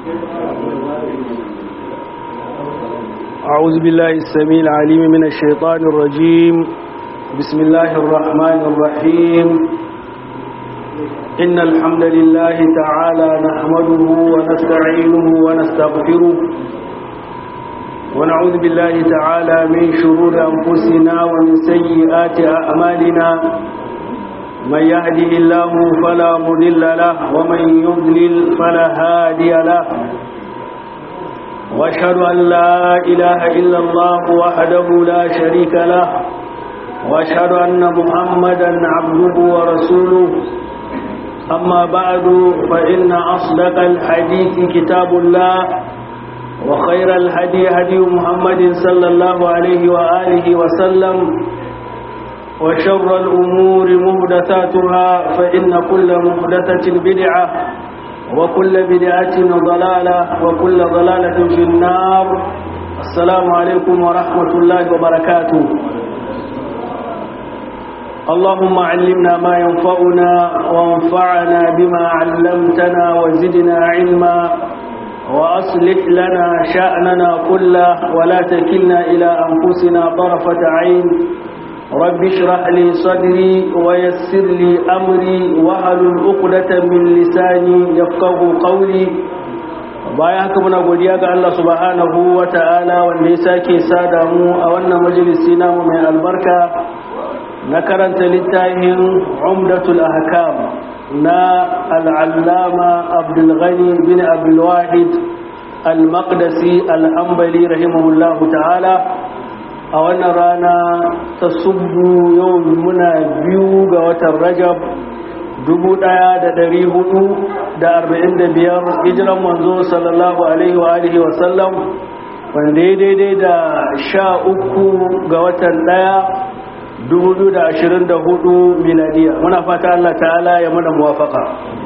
أعوذ بالله السميع العليم من الشيطان الرجيم بسم الله الرحمن الرحيم إن الحمد لله تعالى نحمده ونستعينه ونستغفره ونعوذ بالله تعالى من شرور أنفسنا ومن سيئات أعمالنا من يهده الله فلا مضل له ومن يضلل فلا هادي له واشهد ان لا اله الا الله وحده لا شريك له واشهد ان محمدا عبده ورسوله اما بعد فان اصدق الحديث كتاب الله وخير الهدي هدي محمد صلى الله عليه واله وسلم وشر الامور محدثاتها فان كل محدثه بدعه وكل بدعة ضلالة وكل ضلالة في النار السلام عليكم ورحمة الله وبركاته اللهم علمنا ما ينفعنا وانفعنا بما علمتنا وزدنا علما وأصلح لنا شأننا كله ولا تكلنا إلى أنفسنا طرفة عين رب اشرح لي صدري ويسر لي أمري وحلل عقدة من لساني يفقه قولي bayan haka muna godiya ga Allah subhanahu wa ta'ala wanda ya sake sada mu a wannan majalisi namu mai albarka na karanta littafin umdatul ahkam na al'allama abdul ghani bin abdul wahid al-maqdisi al-hanbali rahimahullahu ta'ala a wannan rana ta subbu yau muna biyu ga watan rajab dubu ɗaya da ɗari hudu da arba'in da biyar hijiran manzo sallallahu alaihi wa alihi wa sallam wanda ya daidai da sha uku ga watan ɗaya dubu da ashirin da hudu miladiya muna fata Allah ta'ala ya muna muwafaka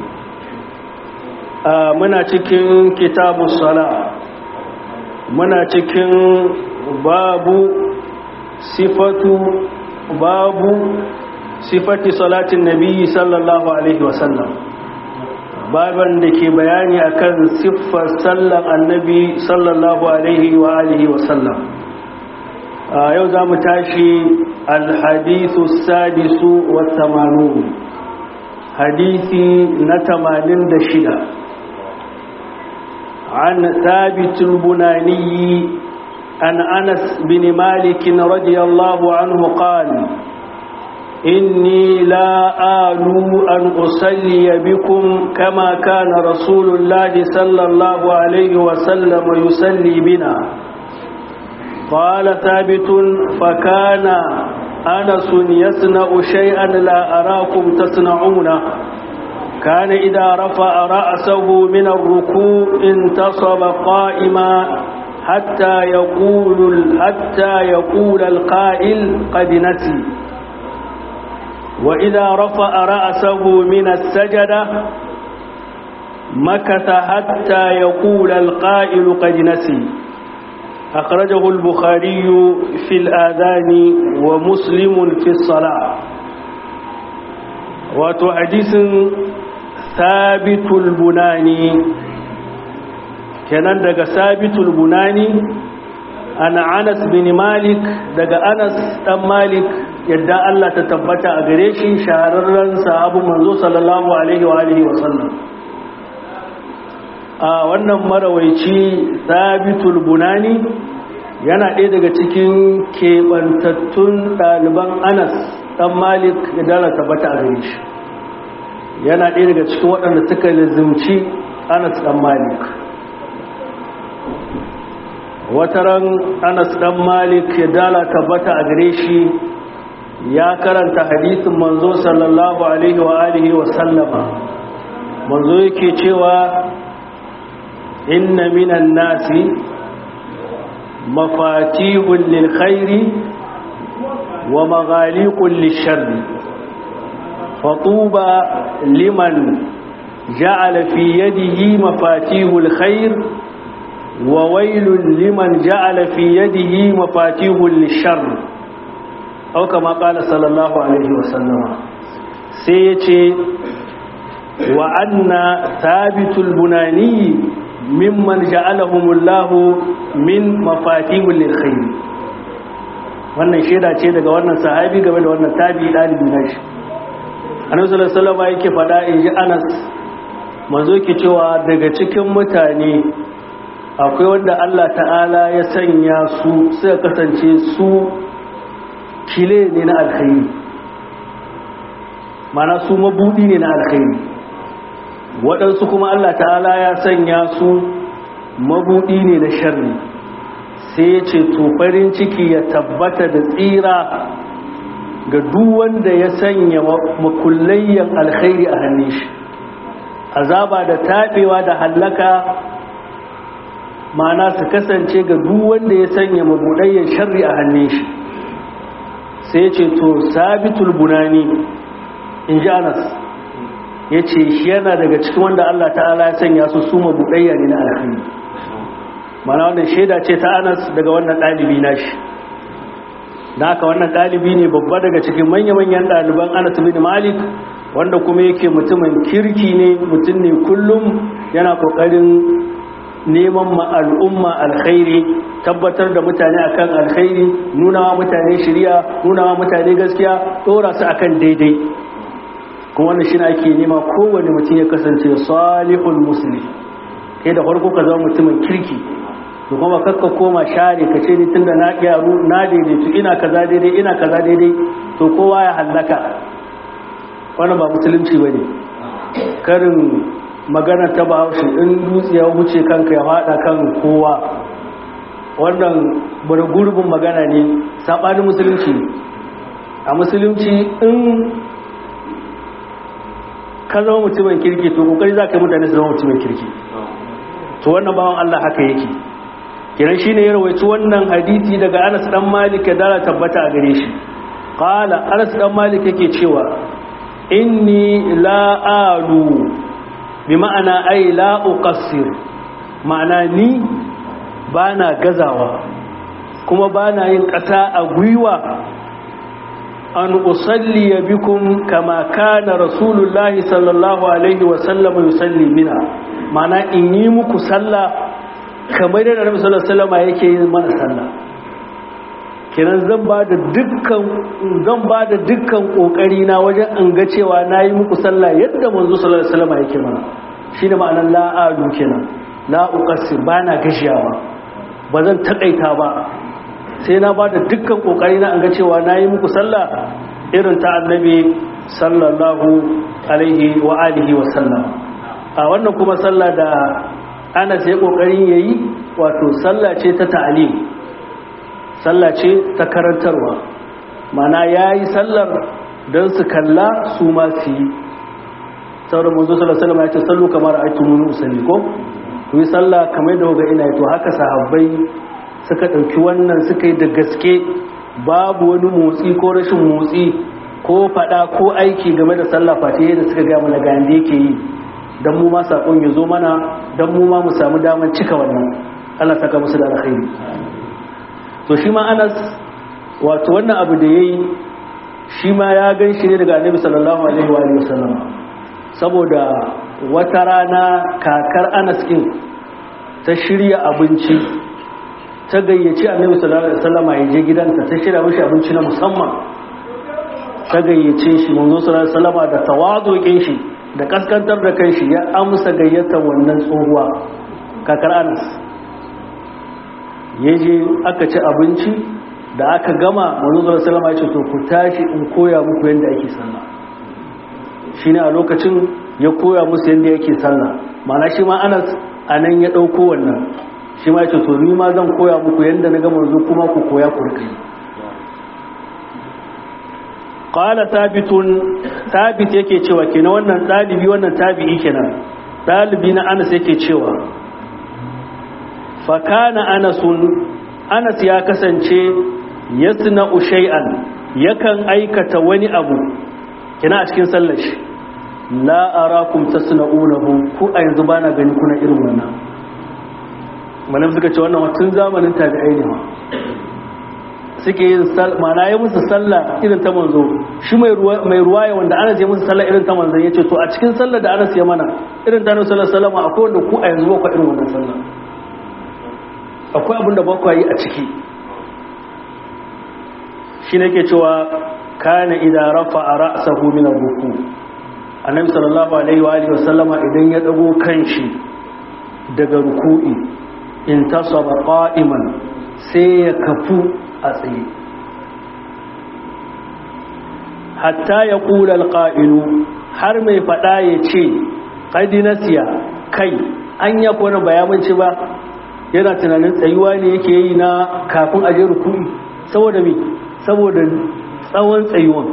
muna cikin kitabu sala muna cikin babu sifatu babu sifati salatin nabi sallallahu alaihi wasallam baban da ke bayani akan siffar sallan annabi sallallahu alaihi wa alihi wasallam yau za mu tashi alhadithu sadisu wa tamanu hadisi na tamanin da shida عن ثابت البناني عن أنس بن مالك رضي الله عنه قال إني لا آل أن أصلي بكم كما كان رسول الله صلى الله عليه وسلم يصلي بنا قال ثابت فكان أنس يصنع شيئا لا أراكم تصنعونه كان إذا رفع رأسه من الركوع انتصب قائما حتى يقول حتى يقول القائل قد نسي وإذا رفع رأسه من السجدة مكث حتى يقول القائل قد نسي أخرجه البخاري في الآذان ومسلم في الصلاة وتحديث ثابت البناني kenan daga sabitul bunani ana anas bin malik daga anas dan malik yadda Allah ta tabbata a gare shi shahararren sahabu manzo sallallahu alaihi wa alihi wa sallam a wannan marawaici sabitul bunani yana ɗaya daga cikin keɓantattun ɗaliban anas dan malik yadda Allah tabbata a gare shi yana ɗaya daga cikin waɗanda suka lizimci anas dan malik wataran anas dan malik ya dala tabbata a gare shi ya karanta hadisin manzo sallallahu alaihi wa alihi wa sallama manzo yake cewa inna minan nasi mafatihun lil khairi wa maghaliqun lisharri fatuba liman ja'ala fi yadihi mafatihul khair وويل لمن جعل في يده مفاتيح للشر أو كما قال صلى الله عليه وسلم سيتي وأن ثابت البناني mimman ja'alahumullahu min mafatihul lil khair wannan shaida ce daga wannan sahabi game da wannan tabi dalibi na shi annabi sallallahu alaihi wasallam yake fada in ji Anas manzo yake cewa daga cikin mutane akwai wanda Allah ta'ala ya sanya su suka kasance su kile ne na alkhairi mana su mabudi ne na alkhairi waɗansu kuma Allah ta'ala ya sanya su mabudi ne na sharri sai ya ce to farin ciki ya tabbata da tsira ga duk wanda ya sanya makullayyan alkhairi a hannun shi azaba da taɓewa da hallaka mana su kasance ga duk wanda ya sanya mabudayyan sharri a hannun shi sai ce to sabitul bunani in ji anas ya ce shi yana daga cikin wanda Allah ta'ala ya sanya su su mabudayya ne na alkhairi mana wannan shaida ce ta anas daga wannan ɗalibi na shi da haka wannan ɗalibi ne babba daga cikin manya-manyan ɗaliban anas bin malik wanda kuma yake mutumin kirki ne mutum ne kullum yana ƙoƙarin neman ma al'umma alkhairi tabbatar da mutane akan alkhairi nunawa mutane shirya nunawa mutane gaskiya dora su akan daidai kuma wannan shi ake nema kowane mutum ya kasance salihul musulmi kai da farko ka zama mutumin kirki to kuma kakka koma share ka ce ni tunda na gyaru na daidaitu ina kaza daidai ina kaza daidai to kowa ya hallaka wannan ba musulunci bane karin magana ta bahaushe in dutse ya wuce kanka ya fada kan kowa wannan bari gurbin magana ne saɓanin musulunci a musulunci in ka zama mutumin kirki to kokari za ka yi mutane su zama mutumin kirki to wannan bawan Allah haka yake kiran shi ne ya rawaici wannan hadisi daga anas dan malik ya dala tabbata a gare shi qala anas dan malik yake cewa inni la alu bi ma'ana ai la uqassir ma'ana ni bana gazawa kuma bana yin ƙasa a gwiwa an usalli bikum kama kana rasulullahi sallallahu alaihi wa sallam yusalli bina ma'ana in yi muku sallah kamar da Nabi sallallahu alaihi wasallam yake yin mana sallah kenan zan ba da dukkan zan ba da dukkan kokari na wajen an ga cewa nayi muku sallah yadda manzo sallallahu alaihi wasallam yake mana shine ma'anar la adu kenan la uqassir bana gashiyawa ba zan takaita ba sai na ba da dukkan kokari na an ga cewa nayi muku sallah irin ta annabi sallallahu alaihi wa alihi wa sallam a wannan kuma sallah da ana sai kokarin yayi wato sallah ce ta ta'lim sallah ce ta karantarwa mana yayi sallar don su kalla su ma su yi sauran manzo sallallahu alaihi wasallam ya ce sallu kamar aitumuni usalli ko ku yi sallah kamar da ga ina to haka sahabbai suka dauki wannan suka yi da gaske babu wani motsi ko rashin motsi ko fada ko aiki game da sallah fatiha da suka ga mana ga yanda yake yi dan mu ma sakon ya zo mana dan mu ma mu samu daman cika wannan Allah saka musu da alkhairi to shi ma Anas wato wannan abu da yayi shi ma ya gan shi ne daga Annabi sallallahu alaihi wa sallam saboda wata rana kakar Anas kin ta shirya abinci ta gayyaci Annabi sallallahu alaihi wasallam ya je gidanta ta shirya mishi abinci na musamman ta gayyace shi manzo sallallahu alaihi wasallam da tawazukin shi da kaskantar da kai shi ya amsa gayyatar wannan tsohuwa kakar Anas ya je aka ci abinci da aka gama manzo salama ya ce to ku tashi in koya muku yadda ake sallah shine a lokacin ya koya musu yadda yake sallah mana shi ma anas a nan ya ɗauko wannan shi ma ya ce to ni ma zan koya muku yadda na gama manzo kuma ku koya ku rika yi qala thabitun thabit yake cewa kenan wannan dalibi wannan tabi'i kenan dalibi na anas yake cewa fakana anasun anas ya kasance yasna shay'an yakan aikata wani abu kina a cikin sallar shi la arakum tasna'unahu ku a yanzu bana gani kuna irin wannan malam suka ce wannan tun zamanin tabi'ai ne suke yin mana ya musu sallah irin ta manzo shi mai ruwaya wanda ana je musu sallah irin ta manzo ya ce to a cikin sallah da ana siya mana irin ta nasu sallama akwai wanda ku a yanzu ba irin wannan sallah akwai abin da ba yi a ciki shi ne ke cewa kana idan rafa a ra'asahu min ruku annabi sallallahu alaihi wa alihi wasallama idan ya dago kanshi daga ruku'i in tasaba qa'iman sai ya kafu a tsaye hatta ya kula alqa'ilu har mai fada ya ce qadi nasiya kai an ya kona bayamanci ba yana tunanin tsayuwa ne yake yi na kafin aje ruku'i saboda me saboda tsawon tsayuwan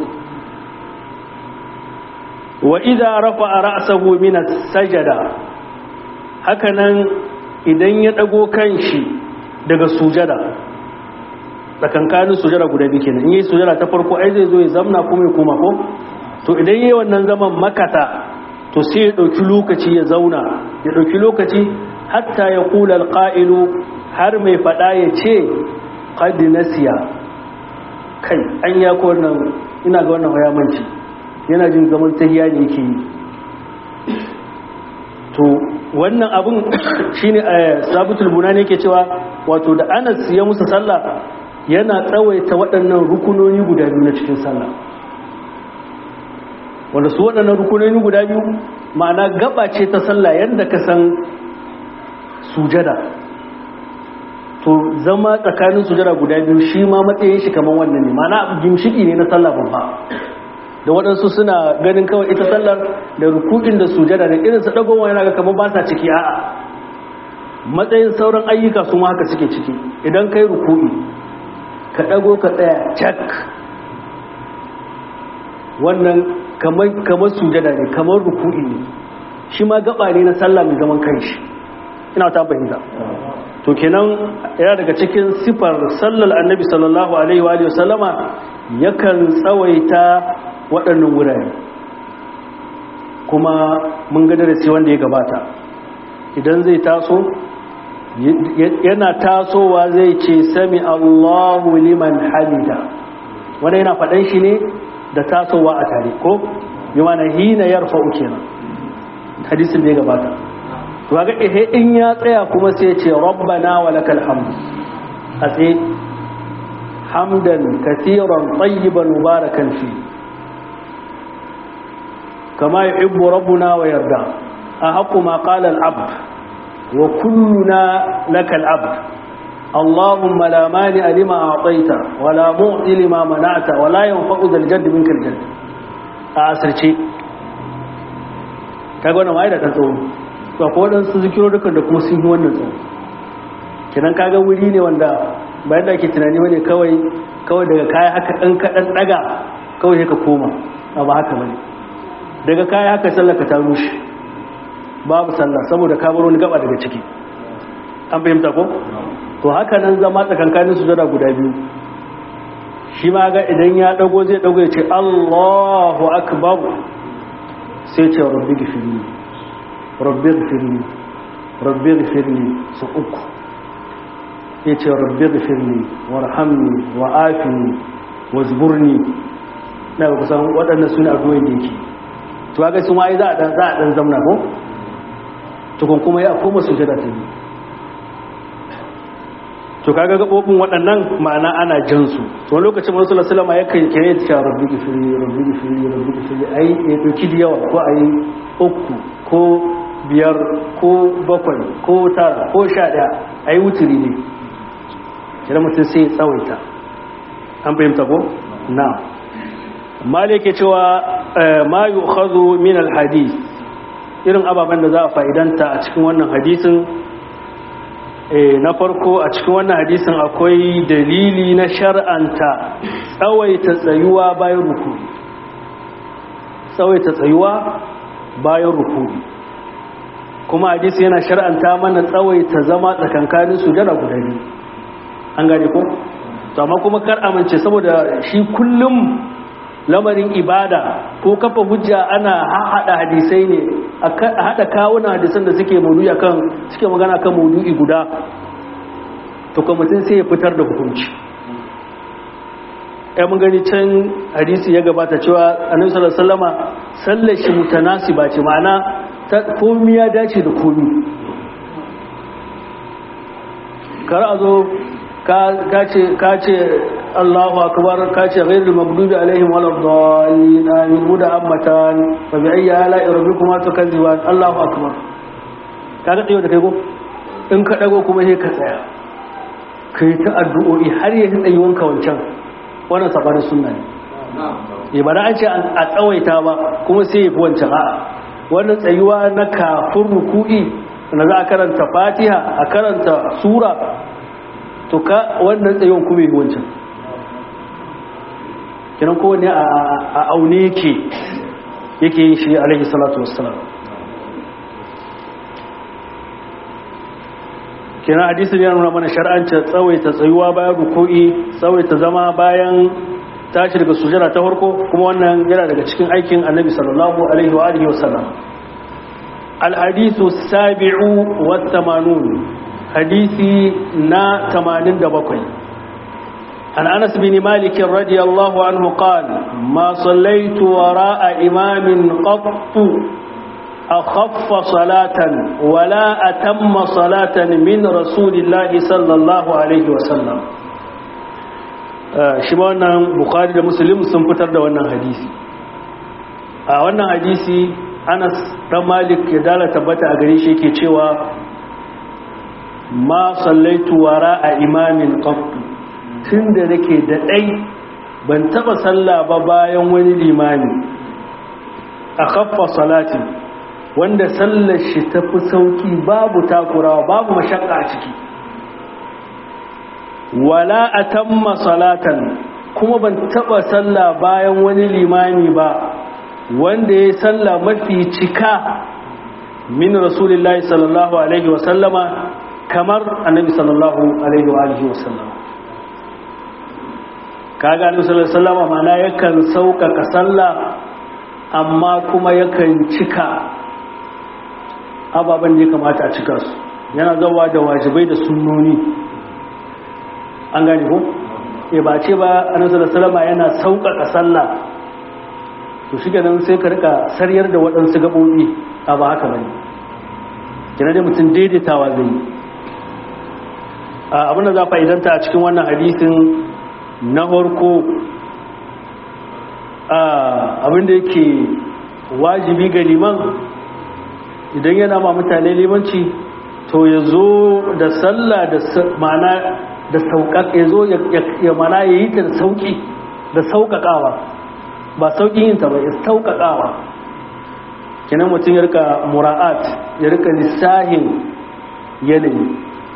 wa idza rafa'a ra'sahu min as-sajada hakanan idan ya dago kanshi daga sujada tsakankanin sujada guda biyu kenan in yi sujada ta farko ai zai zo ya zamna kuma ya koma ko to idan yayi wannan zaman makata to sai ya dauki lokaci ya zauna ya dauki lokaci hatta ya kula alqa'ilu har mai fada ya ce qad nasiya kai an ya ko wannan ina ga wannan hayamanci yana jin zaman tahiya ne yake yi to wannan abin shine sabitul bunani yake cewa wato da Anas ya musu sallah yana tsawaita waɗannan rukunoni guda biyu na cikin sallah wanda su waɗannan rukunoni guda biyu ma'ana gaba ce ta sallah yadda ka san sujada to zama tsakanin sujada guda biyu shi ma matsayin shi kamar wannan ne ma'ana gimshiki ne na sallah babba da waɗansu suna ganin kawai ita sallar da rukukin da sujada da irin su dagowa yana ga kamar ba sa ciki a'a matsayin sauran ayyuka su ma haka suke ciki idan kai rukuki ka dago ka tsaya cak wannan kamar kamar sujada ne kamar rukuki ne shi ma gaba ne na sallah mai zaman kanshi ina ta fahimta to kenan yana daga cikin sifar sallar annabi sallallahu alaihi wa sallama yakan tsawaita waɗannan wurare kuma mun ga darasi wanda ya gabata idan zai taso yana tasowa zai ce sami Allahu liman hamida wanda yana faɗan shi ne da tasowa a tare ko yi mana hina yarfa'u kenan hadisin da ya gabata to ga ehe in ya tsaya kuma sai ce rabbana wa lakal hamd a tsaye hamdan katiran tayyiban mubarakan fi kama yuhibbu rabbuna wa yarda a haqqu ma qala al abd wa kulluna lakal abd اللهم لا مانع لما أعطيت ولا معطي لما منعت ولا ينفع ذا الجد منك الجد أسرتي kaga wannan wai da kan tsawo to akwai waɗansu zikirorukan da kuma sun yi wannan tsawo kinan kaga wuri ne wanda bayan da ake tunani bane kawai kawai daga kaya haka ɗan kaɗan ɗaga kawai ka koma a ba haka bane daga kaya haka sallar ka ta rushe babu sallah saboda ka bar wani gaba daga ciki an fahimta ko to haka nan zama tsakankanin su jada guda biyu shi ma ga idan ya dago zai dago ya ce Allahu akbar sai ce rabbi gifirni rabbi gifirni rabbi gifirni su uku ya ce rabbi gifirni warhamni wa afini wa zburni na ga kusan waɗannan suna addu'o'in da yake to ga sun wai za a dan za a dan zamna ko tukun kuma ya koma sujada ta biyu to kaga gabobin waɗannan ma'ana ana jan su to wani lokacin wasu lasalama ya kai kire ta rabbi gifiri rabbi gifiri rabbi gifiri ai ya doki da yawa ko ai uku ko biyar ko bakwai ko tara ko sha ɗaya ai wuturi ne kira mutum sai ya tsawaita an fahimta ko na mali ke cewa ma yu'khadhu min al-hadith irin ababen da za a fa'idanta a cikin wannan hadisin na farko a cikin wannan hadisin akwai dalili na shar'anta tsawaita tsayuwa bayan rukuri tsawaita tsayuwa bayan rukuri kuma hadisi yana shar'anta mana tsawaita zama tsakankanin sujada guda biyu an gane ko to amma kuma kar amince saboda shi kullum lamarin ibada ko kafa hujja ana haɗa hadisai ne a haɗa kawunan hadisan da suke maudu'i kan suke magana kan maudu'i guda to kuma mutum sai ya fitar da hukunci ya mun gani can hadisi ya gabata cewa annabi sallallahu alaihi wasallama sallar shi mutanasiba ce ma'ana ta komi ya dace da komi kar a zo ka ce Allahu akbar ka ce ghairul maghdubi alaihim walad dallin amin muda ammatan fa bi ayyi ala rabbikuma tukazziban Allahu akbar ka ga tsayo da kai go in ka dago kuma sai ka tsaya kai ta addu'o'i har ya tsayi wanka wancan wannan sabanin sunna ne ba da an ce a tsawaita ba kuma sai ya fi wancan a'a wannan tsayuwa na kafin ruku'i na za a karanta fatiha a karanta sura to ka wannan tsayuwan kuma yi wancan kinan kowane a aune yake yake yin shi alaihi salatu wassalam kinan hadisin yana nuna mana shar'ancin tsawaita tsayuwa bayan ruku'i tsawaita zama bayan tashi daga sujada ta farko kuma wannan yana daga cikin aikin annabi sallallahu alaihi wa alihi wasallam al-hadithu sabi'u wa thamanun hadisi na 87 an Anas bin Malik radiyallahu anhu qala ma sallaitu wara'a imamin qattu أخف صلاة ولا أتم صلاة من رسول الله صلى الله عليه وسلم shi ma wannan bukari da muslim sun fitar da wannan hadisi a wannan hadisi anas dan malik ya dala tabbata a gare shi yake cewa ma sallaitu wara a imamin qattu tunda nake da dai ban taba salla ba bayan wani limami a khaffa salati wanda sallar shi tafi sauki babu takurawa babu mashakka a ciki wala atamma salatan kuma ban taba sallah bayan wani limami ba wanda ya salla mafi cika min rasulullahi sallallahu alaihi wasallama kamar annabi sallallahu alaihi wa alihi wasallama kaga annabi sallallahu alaihi wasallama mana yakan sauƙaƙa sallah amma kuma yakan cika ababen da ya kamata a cika su yana zawa da wajibai da sunnoni an gane ko e ba ce ba annabi salama yana sauƙaƙa sallah to shi nan sai ka rika saryar da waɗansu gaɓoɓi a ba haka bane kina da mutum daidaitawa zai abin da za fa'idanta a cikin wannan hadisin na farko abin da yake wajibi ga liman idan yana ma mutane limanci to ya zo da sallah da ma'ana da sauƙaƙa ya zo ya mana ya yi ta da sauƙi da sauƙaƙawa ba sauƙin yin ta ba ya sauƙaƙawa kinan mutum ya rika mura'at ya rika lissahin yanayi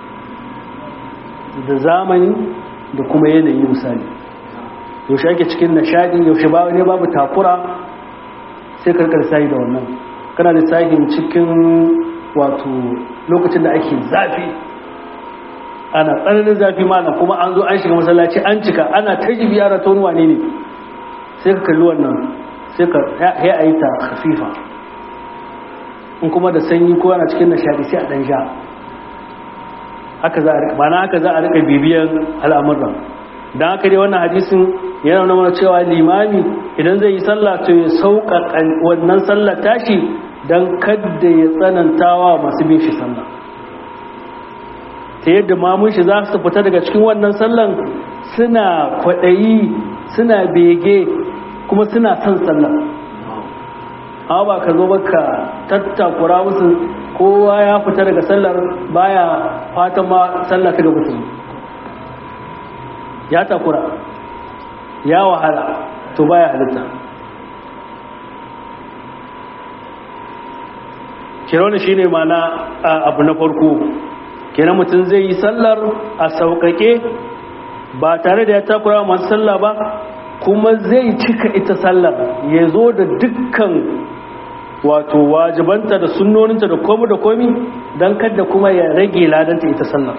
da zamani da kuma yanayi misali yaushe ake cikin nishaɗi yaushe ba ne babu takura sai karkar lissahi da wannan kana lissahin cikin wato lokacin da ake zafi ana tsananin zafi malam kuma an zo an shiga masallaci an cika ana ta jibi yara ta wani wane ne sai ka kalli wannan sai ka ya a yi ta hafifa in kuma da sanyi ko ana cikin nishadi sai a ɗan sha haka za a rika mana haka za a rika bibiyan al'amuran don haka dai wannan hadisin yana nuna mana cewa limami idan zai yi sallah to ya sauƙaƙa wannan sallah tashi don kadda ya tsanantawa masu bin shi sallah ta yadda mamun shi za su fita daga cikin wannan sallan suna kwaɗayi suna bege kuma suna son sallah amma ba ka zo baka tattakura musu kowa ya fita daga sallar baya fatan ma sallah ta gaba ya takura ya wahala to baya halitta kironi shi ne mana abu na farko kenan mutum zai yi sallar a sauƙaƙe ba tare da ya takura masu sallah ba kuma zai cika ita sallar ya zo da dukkan wato wajibanta da sunnoninta da komi da komi don kada kuma ya rage ladanta ita sallar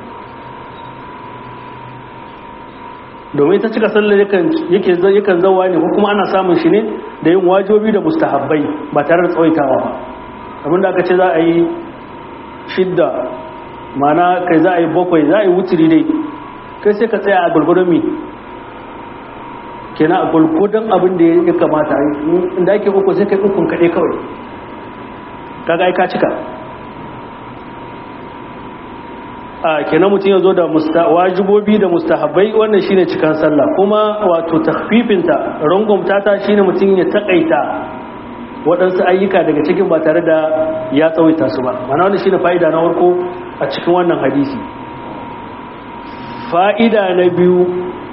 domin ta cika sallar yakan zauwa ne ko kuma ana samun shi ne da yin wajobi da mustahabbai ba tare da tsawaitawa ba abinda aka ce za a yi shidda mana kai za a yi bakwai za a yi wuturi dai kai sai ka tsaya a gurgurun mi kenan a gulgudan abin da ya kamata inda ake uku sai kai ukun kaɗai kawai kaga ka cika a kenan mutum ya zo da wajibobi da mustahabbai wannan shine cikan sallah kuma wato takfifinta rungumta ta shine mutum ya takaita waɗansu ayyuka daga cikin ba tare da ya tsawaita su ba mana wannan shine fa'ida na farko a cikin wannan hadisi fa'ida na biyu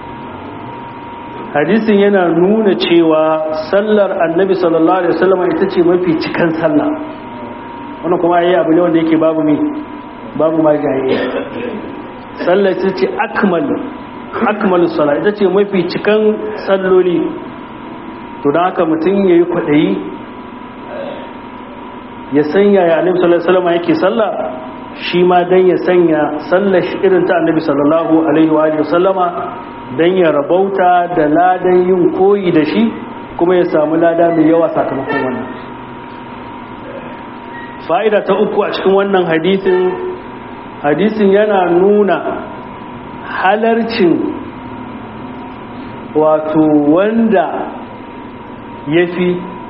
hadisin yana nuna cewa sallar annabi sallallahu alaihi wasallam ita ce mafi cikan sallah wannan kuma yayi abu ne wanda yake babu me babu ma jayayya sallar ita ce akmal akmal salat ita ce mafi cikan salloli to dan haka mutum yayi kwadayi ya sanya ya annabi sallallahu alaihi wasallam yake sallah shi ma dan ya sanya sallar shi irin ta annabi sallallahu alaihi wa alihi wasallama dan ya rabauta da ladan yin koyi da shi kuma ya samu lada mai yawa sakamakon wannan fa'ida ta uku a cikin wannan hadisin hadisin yana nuna halarcin wato wanda ya fi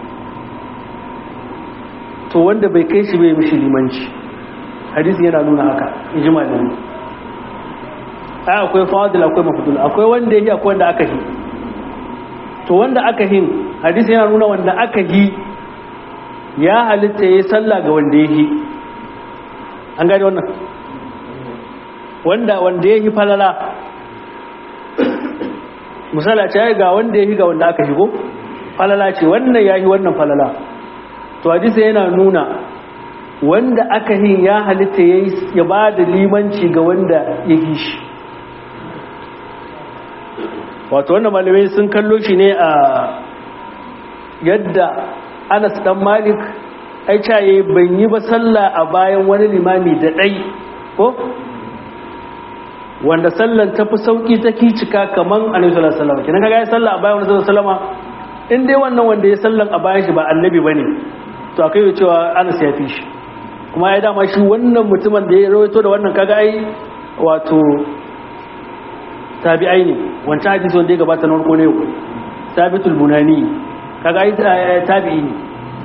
to wanda bai kai shi bai mishi limanci hadisi yana nuna haka ijima da ne ai akwai fadil akwai mafudul akwai wanda yake akwai wanda aka yi to wanda aka hin hadisi yana nuna wanda aka yi ya halitta ya yi sallah ga wanda ya yi an gani wannan wanda wanda ya yi falala misala ce ga wanda ya yi ga wanda aka yi ko falala ce wannan ya yi wannan falala to hadisi yana nuna wanda aka yin ya halitta ya ba da limanci ga wanda ya yi shi wato wannan malamai sun kallo shi ne a yadda anas dan malik ai caye ban yi ba sallah a bayan wani limami da ɗai ko wanda sallan ta fi sauƙi ta cika kaman annabi sallallahu alaihi wasallam kina kaga ya sallah a bayan wani sallallahu alaihi wasallam in dai wannan wanda ya sallan a bayan shi ba annabi bane to akai ya cewa anas ya fi shi kuma ya dama shi wannan mutumin da ya rawaito da wannan kaga ai wato tabi'ai ne wancan hadisi wanda ya gabata na farko ne sabitul bunani kaga ai tabi'i ne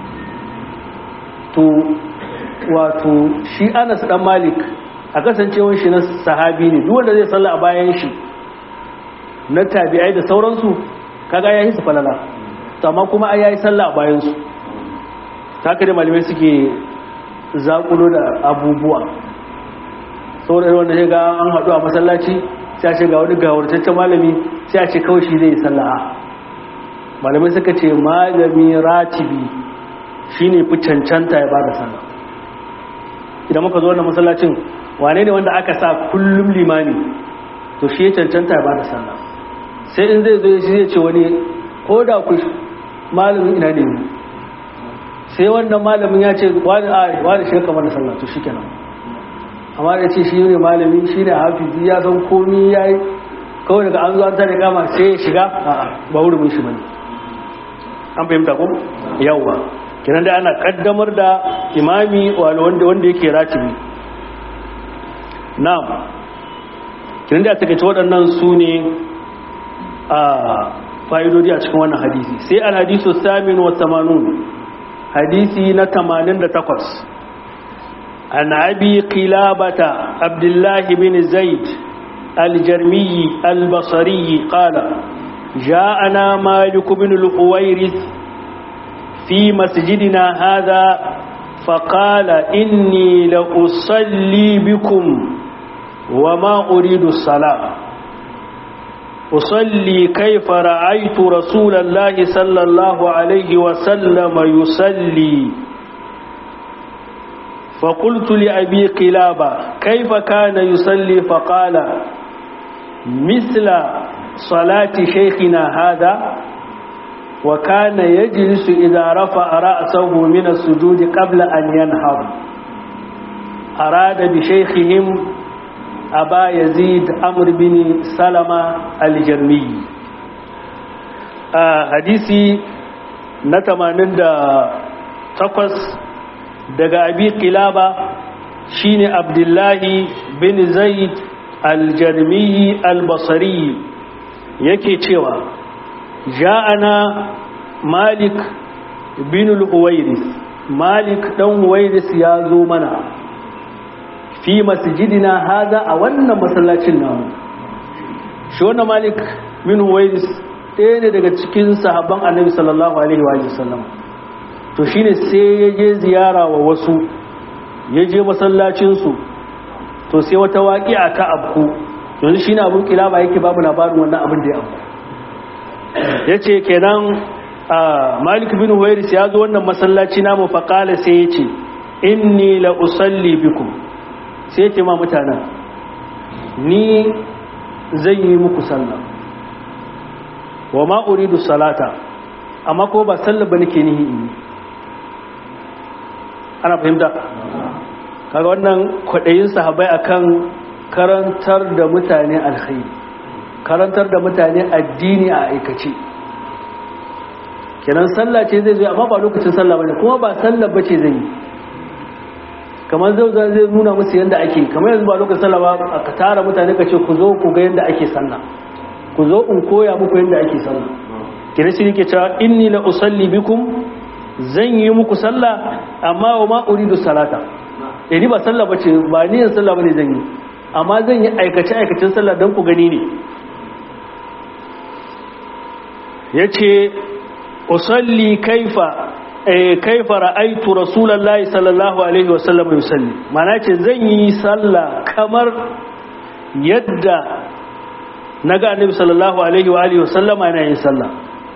to wato shi Anas dan Malik a kasancewar shi na sahabi ne duk wanda zai salla a bayan shi na tabi'ai da sauransu kaga yayi su falala to amma kuma ai yayi salla a bayan su haka da malamai suke zakulo da abubuwa saboda wanda ya ga an haɗu a masallaci sai a ce ga wani gawartaccen malami sai a ce kawai shi zai yi sallaha malamai suka ce malami ratibi shine fi cancanta ya bada sallah idan muka zo wannan masallacin wane ne wanda aka sa kullum limani to shi ya cancanta ya bada sallah sai in zai zo shi zai ce wani ko da ku malamin ina ne sai wannan malamin ya ce wani a wani shi kamar da sallah to shikenan amma da ce shi ne malami shi ne hafizi ya san komi ya yi kawai daga an zuwa tare kama sai ya shiga ba hurumin shi bane an fahimta ko yawwa kinan da ana kaddamar da imami wanda wanda yake ratibi na'am kinan da take waɗannan su ne a fa'idodi a cikin wannan hadisi sai al-hadisu samin wa 80 hadisi na 88 عن أبي قلابة عبد الله بن زيد الجرمي البصري قال جاءنا مالك بن الحويرث في مسجدنا هذا فقال إني لأصلي بكم وما أريد الصلاة أصلي كيف رأيت رسول الله صلى الله عليه وسلم يصلي فقلت لأبي قلابة كيف كان يصلي فقال مثل صلاة شيخنا هذا وكان يجلس إذا رفع رأسه من السجود قبل أن ينهض أراد بشيخهم أبا يزيد أمر بن سلمة الجرمي آه حديثي نتمنى تقص daga abi kilaba shine abdullahi bin zaid aljarmiyi albasari yake cewa ja'ana malik bin al-huwairis malik dan huwairis ya zo mana fi masjidina hada a wannan masallacin namu shi wannan malik bin huwairis ɗaya ne daga cikin sahabban annabi sallallahu alaihi wa sallam to shine sai ya je ziyara wa wasu ya je masallacinsu to sai wata waƙi a ta abku yanzu shine abun kilaba yake babu labarin wannan abin da ya abku ya ce kenan malik bin huwairis ya zo wannan masallaci namu faƙala sai ya ce inni la usalli bikum sai ya ce ma mutanen ni zai yi muku sallah wa ma uridu salata amma ko ba sallah ba nake nihi in ana fahimta kaga wannan kwaɗayin sahabai akan karantar da mutane alkhairi karantar da mutane addini a aikace kenan sallah ce zai zo amma ba lokacin sallah bane kuma ba sallah bace zai yi kamar zai zai nuna musu yadda ake kamar yanzu ba lokacin sallah ba ka tara mutane ka ce ku zo ku ga yadda ake sallah ku zo in koya muku yadda ake sallah kira shi yake cewa inni la usalli bikum zan yi muku sallah amma wa ma uridu salata eh ni ba sallah bace ba ni yin sallah bane zan yi amma zan yi aikace aikacin sallah dan ku gani ne yace usalli kaifa eh kaifa ra'aytu rasulullahi sallallahu alaihi wasallam yusalli mana ce zan yi sallah kamar yadda naga annabi sallallahu alaihi wa alihi wasallama yana yin sallah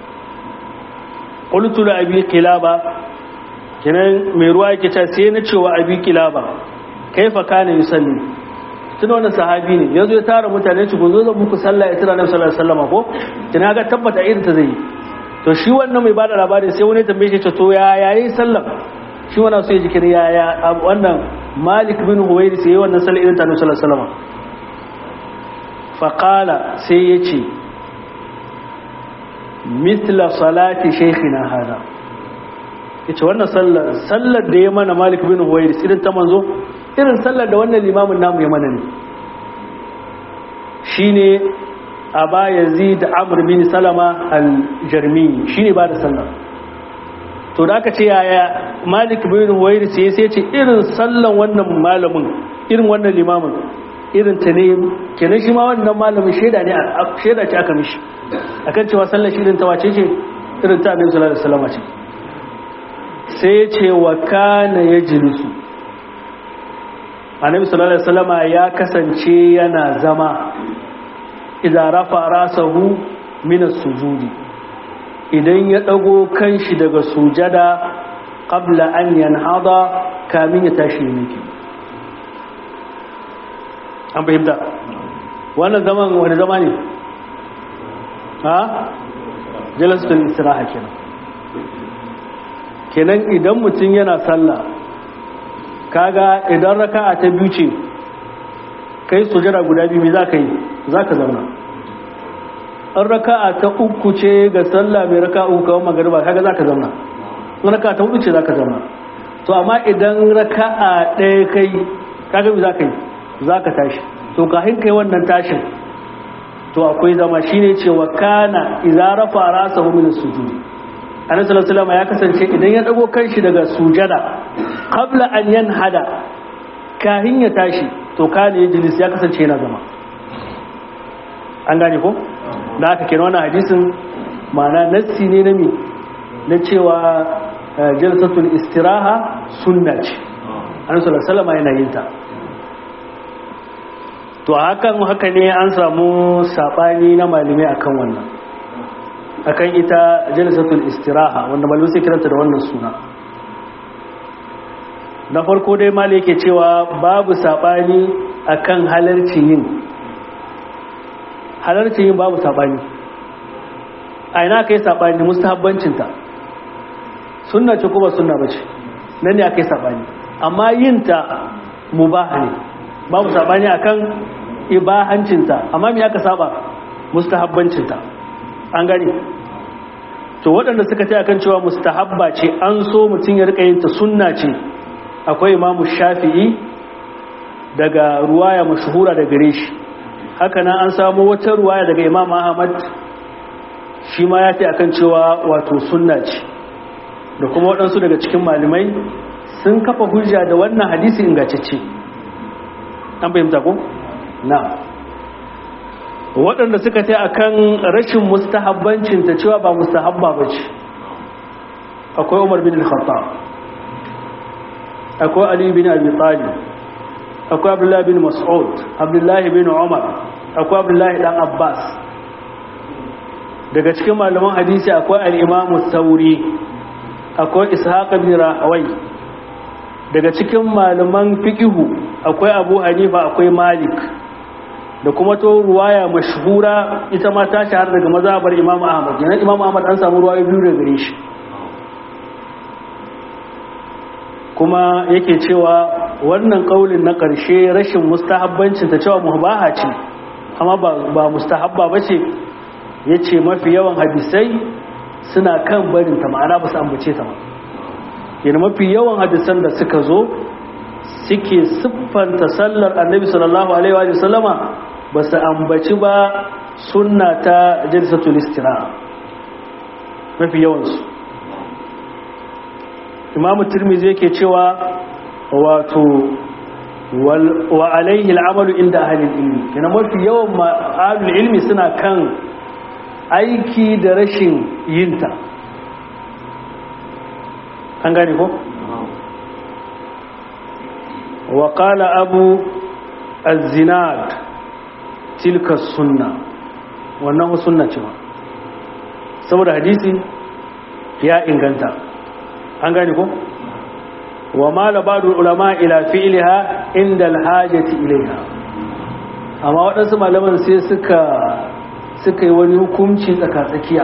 qultu li abi qilaba kenan mai ruwa yake ta sai na cewa abi qilaba kaifa kana yusalli tun wannan sahabi ne yanzu ya tara mutane ci gozo zan muku sallah ya tira annabi sallallahu alaihi wasallama ko kina ga tabbata irin ta zai yi to shi wannan mai bada labari sai wani tambaye shi to ya yayi sallah shi wannan so ya jikin ya ya wannan Malik bin Huwayri sai wannan sallah irin ta annabi sallallahu alaihi wasallama faqala sai yace mithla salati shaykhina hada yace wannan sallar sallar da ya mana Malik bin Huwayri irin ta manzo irin sallar da wannan limamin namu ya mana ne shine aba yazid amr bin salama al-jarmi shine ba da sallar to da aka ce yaya Malik bin Huwayri sai sai ce irin sallan wannan malamin irin wannan limamin irin ta ne kenan shi ma wannan malamin shaida ne shaida ce aka mishi akan cewa sallar shi irin ta wace ce irin ta annabi sallallahu alaihi wasallam ce sai ya ce wa kana yajlisu annabi sallallahu alaihi wasallam ya kasance yana zama idan rafa rasahu min as-sujudi idan ya dago kanshi daga sujada qabla an yanhada kamin ya tashi miki an fahimta wannan zaman wani zama ne ha jalasatul istiraha kenan kenan idan mutum yana sallah kaga idan raka'a ta biyu ce kai sujada guda biyu za ka yi za ka zauna an raka'a ta uku ce ga sallah mai raka'a uku kawai magariba kaga za ka zauna in raka'a ta hudu ce za ka zauna to amma idan raka'a ɗaya kai kaga za ka yi za ka tashi to kahin kai wannan tashin to akwai zama shine cewa kana idza rafa rasahu min as-sujud annabi sallallahu alaihi ya kasance idan ya dago kanshi daga sujada qabla an yanhada kahin ya tashi to kana yajlis ya kasance yana zama an gane ko da aka kira wannan hadisin ma'ana nassi ne na mi na cewa jalsatul istiraha sunna ce annabi sallallahu alaihi yana yin ta to hakan haka ne an samu sabani na malamai akan wannan akan ita jalsatul istiraha wanda malamai sai kiranta da wannan suna na farko dai malai yake cewa babu sabani akan halarci yin halarci yin babu sabani a ina kai sabani mustahabbancinta sunna ce kuma sunna bace nan ne akai sabani amma yin ta mubaha ne babu sabani akan ibahancinta amma me aka saba mustahabbancinta an gani to waɗanda suka ce akan cewa mustahabba ce an so mutum ya rika yin ta sunna ce akwai imamu shafi'i daga ruwaya mashhura da gare shi haka nan an samu wata ruwaya daga imam ahmad shi ma ya fi akan cewa wato sunna ce da kuma waɗansu daga cikin malamai sun kafa hujja da wannan hadisi ingantacce an fahimta ko na waɗanda suka ta akan rashin mustahabbancin ta cewa ba mustahabba ba ce akwai umar bin al-khattab akwai ali bin abi talib akwai abdullahi bin mas'ud abdullahi bin umar akwai abdullahi dan abbas daga cikin malaman hadisi akwai al-imamu sauri akwai ishaq bin rahawai daga cikin malaman fiqihu akwai abu hanifa akwai malik da kuma to ruwaya mashhura ita ma ta shahara daga mazhabar imam ahmad yana imam ahmad an samu ruwaya biyu daga gare shi kuma yake cewa wannan kaulin na ƙarshe rashin mustahabbancin ta cewa mubaha ce amma ba mustahabba ba ce ya ce mafi yawan hadisai suna kan barin ta ma'ana ba su ambace ta ba yana mafi yawan hadisan da suka zo suke siffanta sallar annabi sallallahu alaihi wa sallama ba su ambaci ba sunna ta jalsatul istira mafi yawansu imamu tirmizi yake cewa wato wa alaihi al'amalu inda ahalin ilmi yana mafi yawan ahalin ilmi suna kan aiki da rashin yinta an gane ko? wa qala abu az-zinad tilka sunna wannan sunna ce saboda hadisi ya inganta an gane ko wa ma labadu ulama ila fi'liha inda alhajati ilayha amma waɗansu malaman sai suka suka yi wani hukunci tsaka tsakiya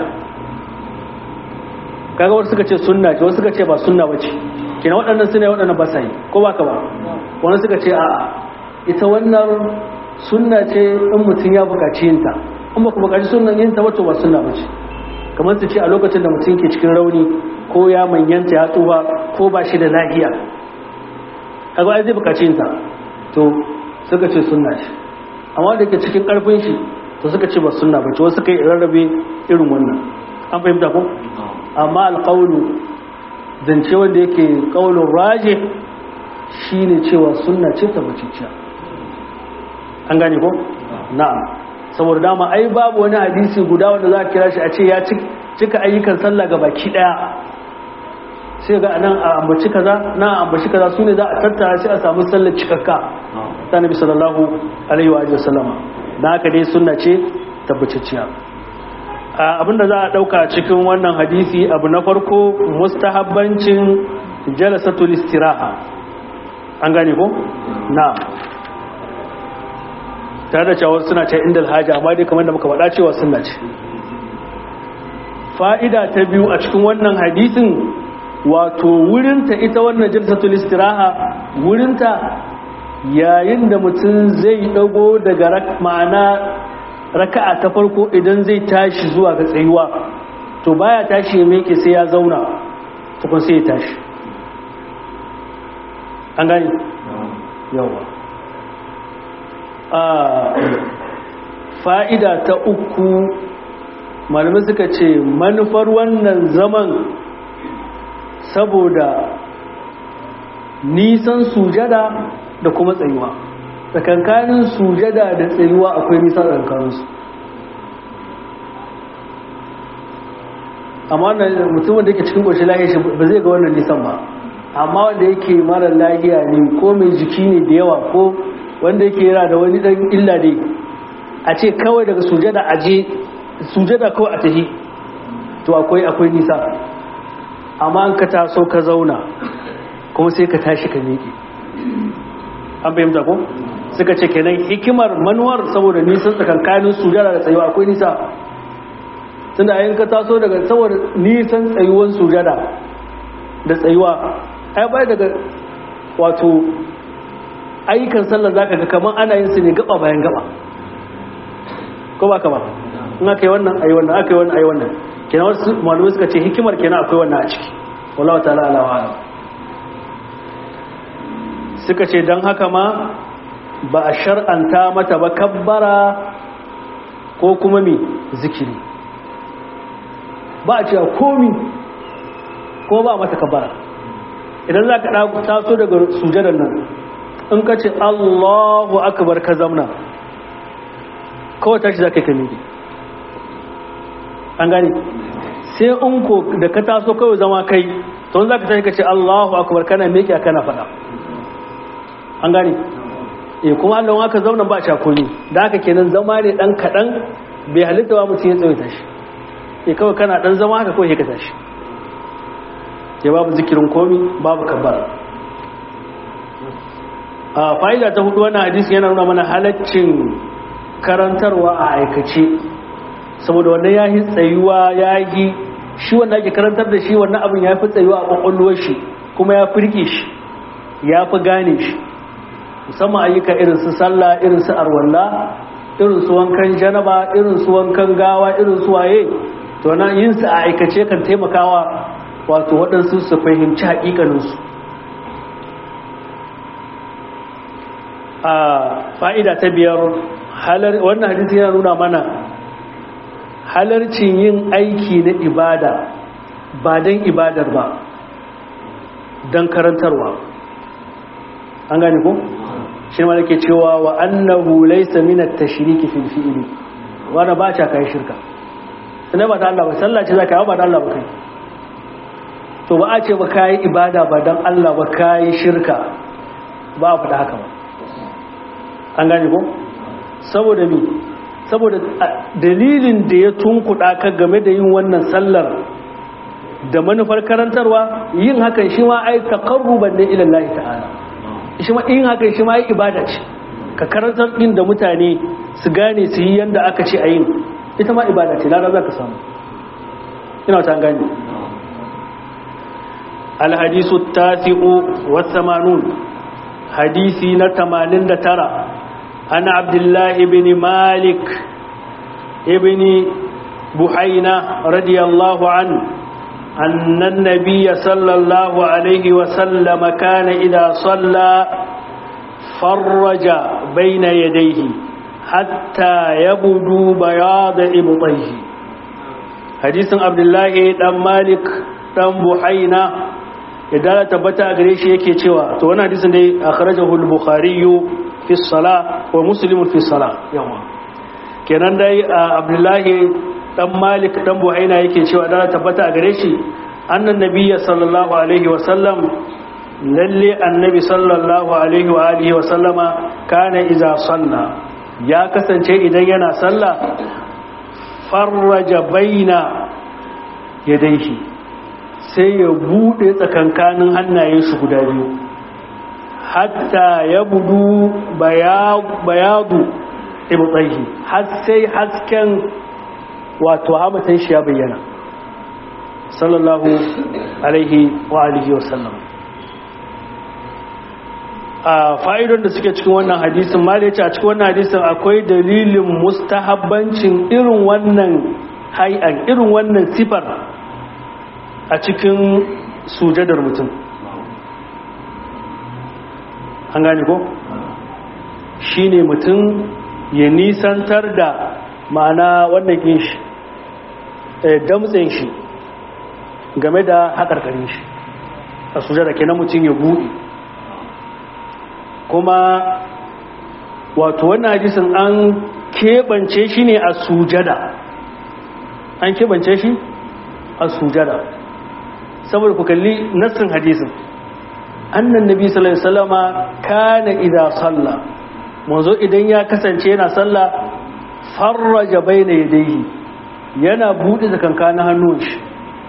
kaga wasu suka ce sunna ce wasu suka ce ba sunna bace kina waɗannan sune waɗannan ba sai ko ba ka ba wani suka ce a'a ita wannan sunna ce in mutum ya buƙaci yinta in ba ku buƙaci sunnan yinta wato ba sunna bace kamar su ce a lokacin da mutum ke cikin rauni ko ya manyanta ya tsufa ko ba shi da lahiya kaga ai zai bukaci ta to suka ce sunna shi amma da ke cikin karfin shi to suka ce ba sunna ba ce wasu kai rarrabe irin wannan an fahimta ko amma alqawlu zance wanda yake qaulun raje shine cewa sunna ce ta baciciya an gane ko na'am saboda dama ai babu wani hadisi guda wanda za a kira shi a ce ya cika ayyukan sallah ga baki daya sai ga nan a ambaci kaza na ambaci kaza sune za a tattara sai a samu sallar cikakka ta nabi sallallahu alaihi wa sallama dan haka dai sunna ce tabbaciciya abinda za a dauka cikin wannan hadisi abu na farko mustahabbancin jalasatul istiraha an gane ko na tare da cewa suna ce inda alhaji amma dai kamar da muka faɗa cewa sunna ce fa'ida ta biyu a cikin wannan hadisin wato wurinta ita wannan jalsatul istiraha wurinta yayin da mutum zai dago daga ma'ana raka'a ta farko idan zai tashi zuwa ga tsayuwa to baya tashi ya meke sai ya zauna tukun sai ya tashi an gani yawa a fa'ida ta uku malamai suka ce manufar wannan zaman saboda nisan sujada da kuma tsayuwa tsakankanin sujada da tsayuwa akwai nisa tsakankaninsu amma mutumin da yake cikin ƙoshi lahiya shi ba zai ga wannan nisan ba amma wanda yake mara lahiya ne ko mai jiki ne da yawa ko wanda yake yana da wani ɗan illa ne a ce kawai daga sujada a je sujada kawai a tafi to akwai akwai nisa amma an ka taso ka zauna kuma sai ka tashi ka miƙe an fahimta ko suka ce kenan hikimar manuwar saboda nisan tsakankanin sujada da tsayuwa akwai nisa tunda ayin ka taso daga saboda nisan tsayuwan sujada da tsayuwa ai bai daga wato ayyukan sallar zaka ga kamar ana yin su ne gaba bayan gaba ko ba ka ba in aka yi wannan ayi wannan aka yi wannan ayi wannan kenan wasu malamai suka ce hikimar kenan akwai wannan a ciki wallahu ta'ala ala wa suka ce dan haka ma ba a shar'anta mata ba kabbara ko kuma mi zikiri ba a cewa komi ko ba a mata kabara idan za ka taso daga sujadar nan in ka ce allahu akbar ka zamna kawai tashi za ka yi ka miƙe an gani sai in ko da ka taso kawai zama kai to za ka tashi ka ce allahu akbar kana miƙe kana faɗa an gani e kuma allon aka zauna ba cakoni da haka kenan zama ne ɗan kaɗan bai halitta wa mutum ya tsawaita shi e kawai kana ɗan zama haka kawai ka tashi ya babu zikirin komi babu kabbar a fa'ida ta hudu wannan hadisi yana nuna mana halaccin karantarwa a aikace saboda wannan ya yi tsayuwa ya yi shi wanda ake karantar da shi wannan abin ya fi tsayuwa a kwakwalwar shi kuma ya fi rike shi ya fi gane shi musamman ayyuka irin su sallah irin su arwalla irin su wankan janaba irin su wankan gawa irin su waye to na yin su a aikace kan taimakawa wato waɗansu su fahimci haƙiƙaninsu a fa'ida ta biyar wannan hadisi yana nuna mana halarcin yin aiki na ibada ba don ibadar ba don karantarwa an gane ko? shi ma ke cewa wa annahu laysa min at-tashriki fil fi'li wanda ba ta kai shirka sai ba da Allah ba sallah ce zaka yi ba da Allah ba kai to ba a ce ba kai ibada ba dan Allah ba kai shirka ba a fada haka ba an gane ko saboda mi saboda dalilin da ya tunkuɗa ka game da yin wannan sallar da manufar karantarwa yin hakan shi ma ai taqarruban ne ila Allah ta'ala shi ma yin hakan shi ma yi ibada ce ka karantar din da mutane su gane su yi yanda aka ce a yin ita ma ibada ce lara za ka samu ina ta gane alhadisu tasi'u wa samanun hadisi na 89 ana abdullahi ibn malik ibn buhaina radiyallahu anhu أن النبي صلى الله عليه وسلم كان إذا صلى فرج بين يديه حتى يبدو بياض إبطيه حديث عبد الله دم مالك دم بحينا إذا تبت أغريش يكي تشوى تو وانا حديث دي أخرجه البخاري في الصلاة ومسلم في الصلاة يوم kenan dai abdullahi dan malik dan buhaina yake cewa da tabbata a gare shi annan nabiyya sallallahu alaihi wa sallam lalle annabi sallallahu alaihi wa alihi wa sallama kana iza salla ya kasance idan yana salla farraja baina yadayhi sai ya bude tsakankanin hannayen shi guda biyu hatta ya budu bayadu ibtaihi har sai hasken wato hamatan shi ya bayyana sallallahu alaihi wa alihi wa sallam a fa'idon da suke cikin wannan hadisin ma da ya ce a cikin wannan hadisin akwai dalilin mustahabbancin irin wannan hai'an irin wannan sifar a cikin sujadar mutum an gane ko shi ne mutum ya nisantar da ma'ana wannan kin shi damtsen shi game da haƙarƙarin shi a sujada kenan mutum ya buɗe kuma wato wannan hadisin an keɓance shi ne a sujada an keɓance shi a sujada saboda ku kalli nassin hadisin annan nabi sallallahu alaihi wasallama kana idza salla manzo idan ya kasance yana salla farraja baina yadayhi yana bude zakankanin hannun shi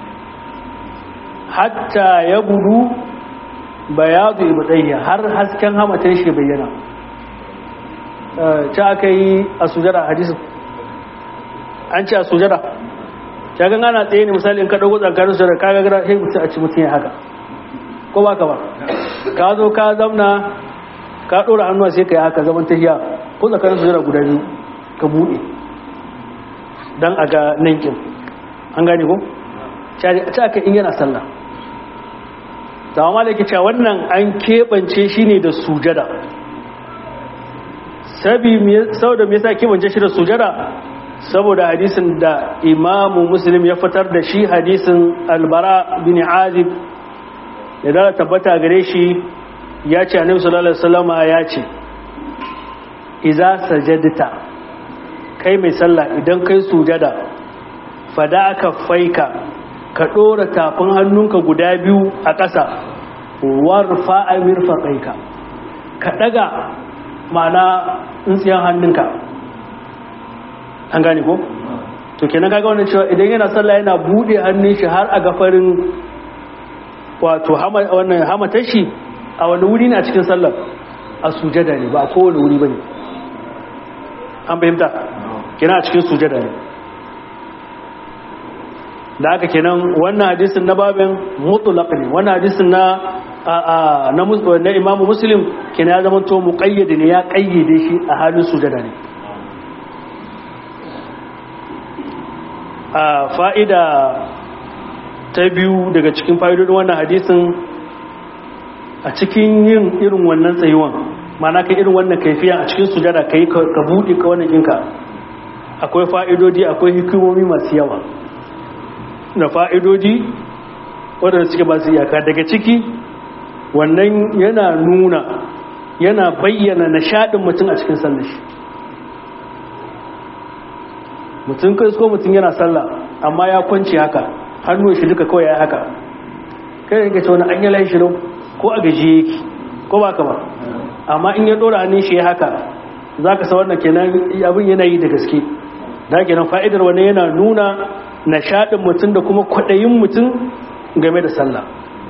hatta ya budu bayadu ibadayya har hasken hamatan shi bayyana ta aka yi a sujada hadisin an ce a sujada ta gan ana tsaye ne misali in ka dago tsakanin sujada ka ga gara sai mutum a ci mutum ya haka ko ba ka ba ka zo ka zamna ka ɗora hannuwa sai ka yi haka zaman tahiya ko tsakanin sujada guda biyu ka buɗe don a ga nankin an gane ko ta aka in yana sallah zama malaki cewa wannan an keɓance shi ne da sujada sabi sau da me yasa keɓance shi da sujada saboda hadisin da imamu muslim ya fitar da shi hadisin albara bin azib da da tabbata gare shi ya ce annabi sallallahu alaihi wasallama ya ce iza sajadta kai mai sallah idan kai sujada fada aka faika ka dora tafin hannunka guda biyu a ƙasa warfa amir faƙaika ka ɗaga mana tsintsiyan hannunka an gane ko? to kenan kaga wannan cewa idan yana sallah yana bude hannun shi har a gafarin wato wannan hamatar shi a wani wuri ne a cikin sallar a sujada ne ba a kowane wuri ba ne an fahimta kenan a cikin sujada ne da aka kenan wannan hadisin na babin mutulaq ne wannan hadisin na na na imamu muslim kenan ya zama to muqayyad ne ya kayyade shi a halin sujada ne a fa'ida ta biyu daga cikin fa'idodin wannan hadisin a cikin yin irin wannan tsayuwan mana ka irin wannan kaifiya a cikin sujada ka yi ka buɗe ka wannan ɗinka akwai fa'idodi akwai hikimomi masu yawa da fa'idodi waɗanda suke ba su iyaka daga ciki wannan yana nuna yana bayyana nishaɗin mutum a cikin sallashi mutum kai ko mutum yana sallah amma ya kwanci haka hannu shi duka kawai ya haka kai yanka ce wani an yi layi shirin ko a gaji yake ko ba ka ba amma in ya ɗora hannun shi ya haka za ka sa wannan kenan abin yana yi da gaske da kenan fa'idar wani yana nuna nishaɗin mutum da kuma kwaɗayin mutum game da sallah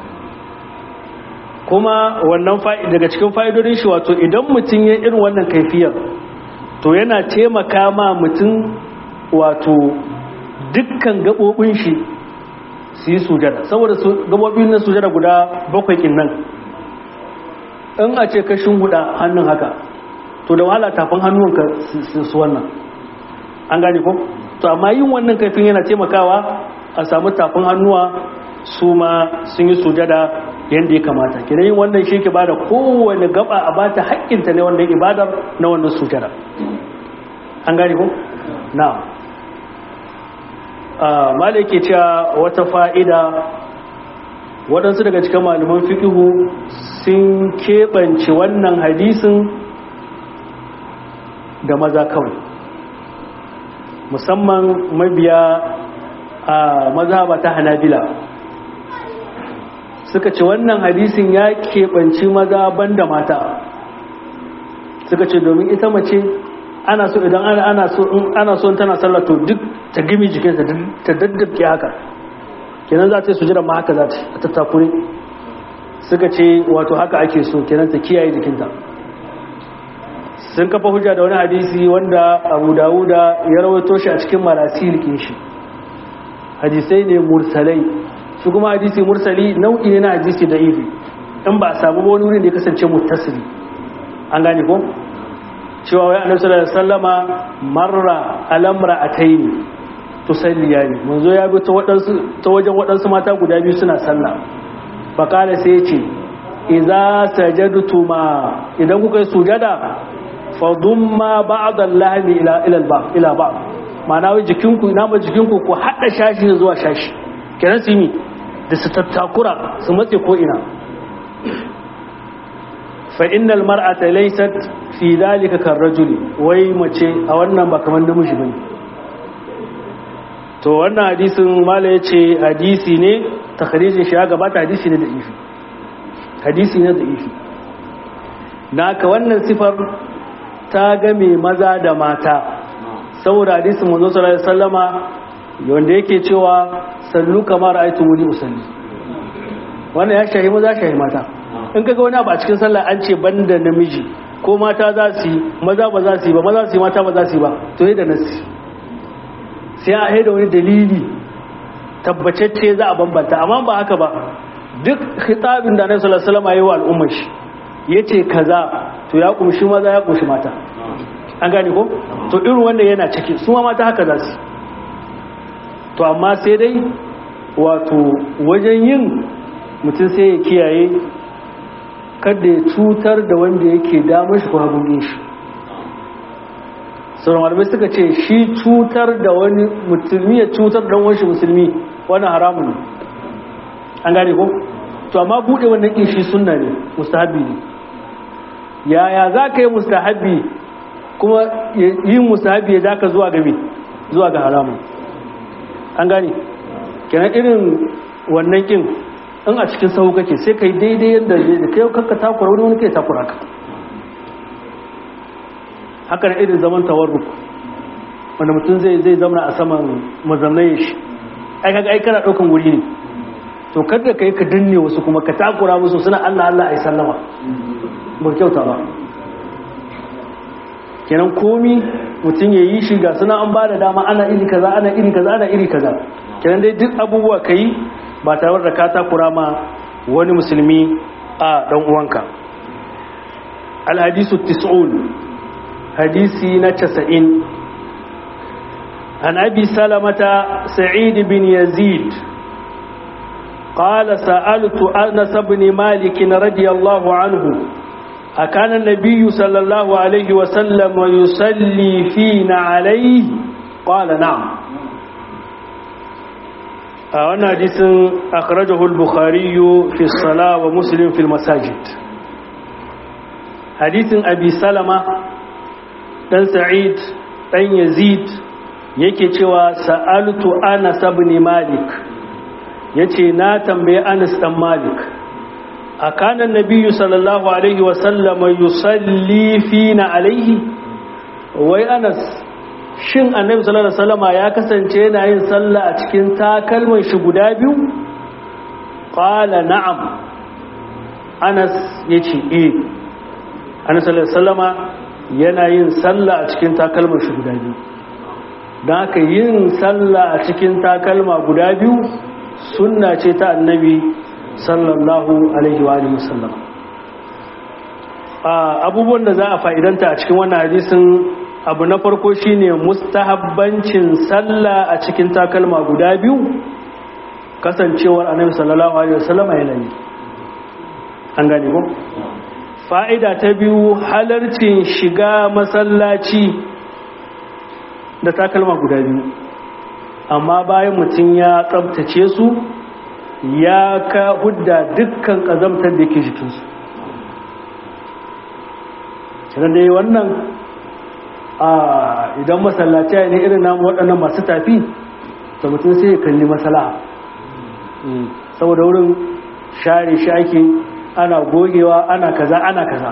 kuma wannan daga cikin fa'idodin shi wato idan mutum ya irin wannan kaifiyar to yana taimaka ma mutum wato dukkan gaɓoɓin shi su yi sujada saboda gaɓoɓin na sujada guda bakwai kin nan in a ce kashin huda hannun haka to da wahala tafin hannunka su wannan an gane ko to amma yin wannan kaifin yana taimakawa a samu tafin hannuwa su ma sun yi sujada yadda ya kamata kina yin wannan shi ke bada kowane gaba a bata haƙƙinta ne wanda ibadar na wannan sujada an gane ko na'am malai ke cewa wata fa'ida waɗansu daga cikin malaman fikihu sun keɓance wannan hadisin da maza kawai musamman mabiya a mazhaba ta hanabila suka ce wannan hadisin ya keɓanci maza banda mata suka ce domin ita mace ana so idan ana so in ana so tana sallah to duk ta gimi jikinta ta daddabke haka kenan za ta yi sujira ma haka za ta a tattakure suka ce wato haka ake so kenan ta kiyaye jikinta sun kafa hujja da wani hadisi wanda abu dawuda ya rawaito shi a cikin marasil shi hadisai ne mursalai su kuma hadisi mursali nau'i ne na hadisi da ifi in ba a samu wani wurin da ya kasance mutasiri an gane ko cewa wai annabi sallallahu alaihi wasallama marra alamra ataini tusalliyani manzo ya bi ta wadansu ta wajen wadansu mata guda biyu suna sallah fa kala sai ya ce idza sajadtuma idan kuka yi sujada fa dumma ba'd al-lahmi ila ila al-ba ila ba ma'ana wai jikinku ina ba jikinku ku hada shashi zuwa shashi kenan su yi da su tattakura su matse ko ina fa innal mar'ata laysat fi dalika karrajuli wai mace a wannan ba kamar namiji bane to wannan hadisin mala yace hadisi ne takhrijin shi ya gabata hadisi ne da ifi hadisi ne da ifi naka wannan sifar ta game maza da mata saboda hadisin manzo sallallahu alaihi wasallama wanda yake cewa sallu kamar aitu wuli usalli wannan ya shahi maza shahi mata in kaga wani abu a cikin sallah an ce banda namiji ko mata za su yi maza ba za su yi ba maza su yi mata ba za su yi ba to yi da nasi sai a haida wani dalili tabbacacce za a bambanta amma ba haka ba duk khitabin da annabi sallallahu alaihi wasallam yayi wa al'ummar shi yace kaza to ya kumshi maza ya kumshi mata an gane ko to irin wannan yana ciki su ma mata haka za su to amma sai dai wato wajen yin mutum sai ya kiyaye kada ya cutar da wanda yake damar shi ko hagun shi sauran malamai suka ce shi cutar da wani musulmi ya cutar da wani musulmi wani haramun ne an gane ko to amma bude wannan kin shi sunna ne mustahabi ne yaya za ka yi mustahabi kuma yin mustahabi ya zaka zuwa ga me zuwa ga haramun an gane kenan irin wannan kin in a cikin sahu kake sai kai daidai yadda da kai kanka takura wani wani kai takura ka haka da irin zaman tawarruk wanda mutum zai zai zama a saman mazamnai shi ai kaga ai kana daukan wuri ne to kada kai ka danne wasu kuma ka takura musu suna Allah Allah ai sallama ba kyauta ba kenan komi mutum ya yi shi ga suna an ba da dama ana iri kaza ana iri kaza ana iri kaza kenan dai duk abubuwa ka yi ba tare da ka takura ma wani musulmi a dan uwanka alhadisu tis'un hadisi na casa'in an abi salamata sa'id bin yazid قال سألت أنس بن مالك رضي الله عنه أكان النبي صلى الله عليه وسلم يصلي فينا عليه قال نعم وانا حديث أخرجه البخاري في الصلاة ومسلم في المساجد حديث أبي سلمة بن سعيد بن يزيد yake cewa sa'altu Anas ibn Malik yace na tambaye Anas dan Malik أكان النبي صلى الله عليه وسلم يصلي فينا عليه wai Anas shin annabi sallallahu alaihi wasallam ya kasance yana yin sallah a cikin takalman shi guda biyu qala na'am Anas yace eh Anas sallallahu alaihi wasallama yana yin sallah a cikin takalman shi guda biyu dan haka yin sallah a cikin takalma guda biyu sunna ce ta annabi sallallahu alaihi wa alihi wasallam abubuwan da za a fa'idanta a cikin wannan hadisin abu na farko shine mustahabbancin sallah a cikin takalma guda biyu kasancewar annabi sallallahu alaihi wasallam yana yi an gane ko fa'ida ta biyu halarcin shiga masallaci da takalma guda biyu amma bayan mutum ya tsabtace su ya ka hudda dukkan ƙazamtar da ke jikinsu kiran da yi wannan a idan masallaci ne irin namu waɗannan masu tafi da mutum sai ya kalli masala saboda wurin share shi ake ana gogewa ana kaza ana kaza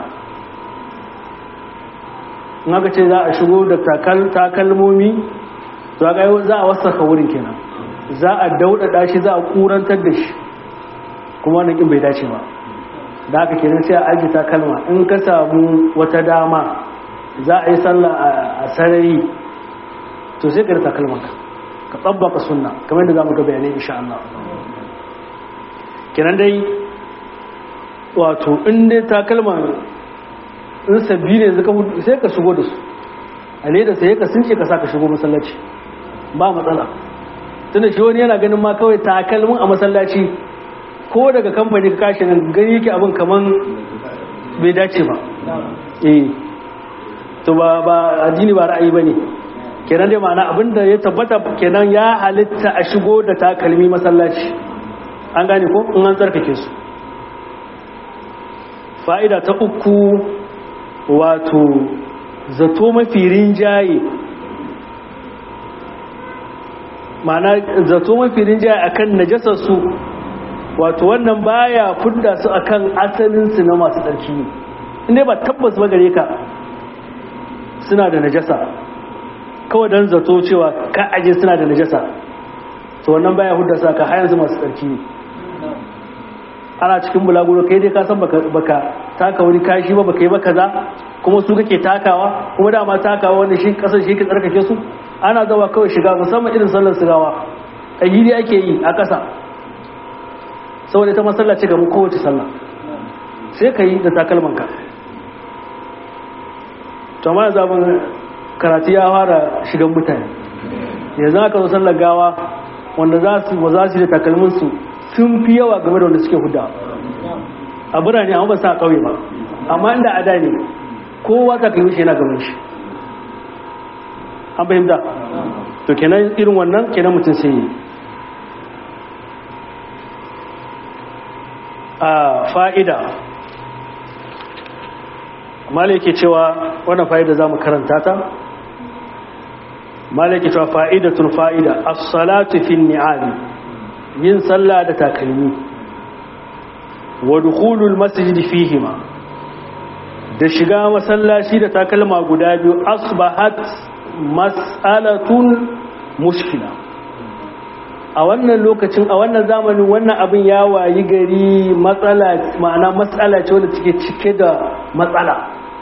in aka ce za a shigo da takalmomi za a wasaka wurin kenan za a daudada shi za a kurantar da shi kuma wannan kin bai dace ba da haka kenan sai a aji takalma in ka samu wata dama za a yi sallah a sarari to sai ka da takalmanka ka tsabbaka sunna kamar yadda za mu ga bayanai insha Allah kenan dai wato in dai takalman in sabbi ne sai ka shigo da su a leda sai ka sunce ka sa ka shigo masallaci ba matsala tunda shi wani yana ganin ma kawai takalmin a masallaci ko daga kamfani ka kashi nan gani yake abin kaman bai dace ba eh to ba ba addini ba ra'ayi bane kenan dai ma'ana abinda ya tabbata kenan ya halitta a shigo da takalmi masallaci an gane ko in an tsarkake su fa'ida ta uku wato zato mafi rinjaye ma'ana zato mafi rinjaye akan najasar su wato wannan baya fudda su akan asalin su na masu tsarki ne inda ba tabbas ba gare ka suna da najasa kawai don zato cewa ka aje suna da najasa to wannan baya hudda su aka hayan su masu tsarki ne ana cikin bulaguro kai dai ka san baka taka wani kashi ba baka yi ba kaza kuma su kake takawa kuma dama takawa wanda shi kasar shi ke tsarkake su ana zawa kawai shiga musamman irin sallar sigawa ƙayyidi ake yi a ƙasa saboda ita masallaci ga mu kowace sallah sai ka yi da takalmanka to ma zaɓin karatu ya fara shigan mutane yanzu aka zo sallar gawa wanda za su ba za su da takalminsu sun fi yawa game da wanda suke huda a birane amma ba sa ƙauye ba amma inda a da ne kowa takalmin shi yana gaban shi an fahimta to kenan irin wannan kenan mutum sai yi a fa'ida malai cewa wannan fa'ida za mu karanta ta malai cewa fa'idatun fa'ida as-salatu fi ni'ali yin sallah da takalmi wa dukhulul masjid fihima da shiga masallaci da takalma guda biyu asbahat mas'alatun mushkila a wannan lokacin a wannan zamanin wannan abin ya wayi gari matsala ma'ana matsala ce wanda take cike da matsala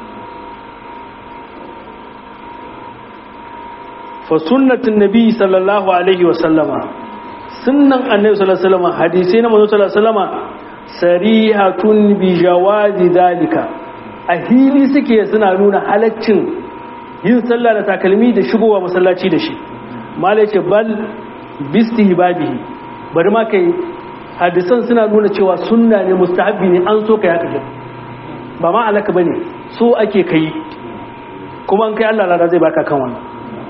fa sunnatin nabi sallallahu alaihi wa sallama sunnan annabi sallallahu alaihi wa sallama hadisi na manzo sallallahu alaihi wa sallama sarihatun bi jawazi dalika a hili suke suna nuna halaccin yin sallah da takalmi da shigowa masallaci da shi malai ce bal bistihbabihi bari ma kai hadisan suna nuna cewa sunna ne mustahabbi ne an so kai haka ba ma alaka bane so ake kai kuma an kai Allah lada zai baka kan wannan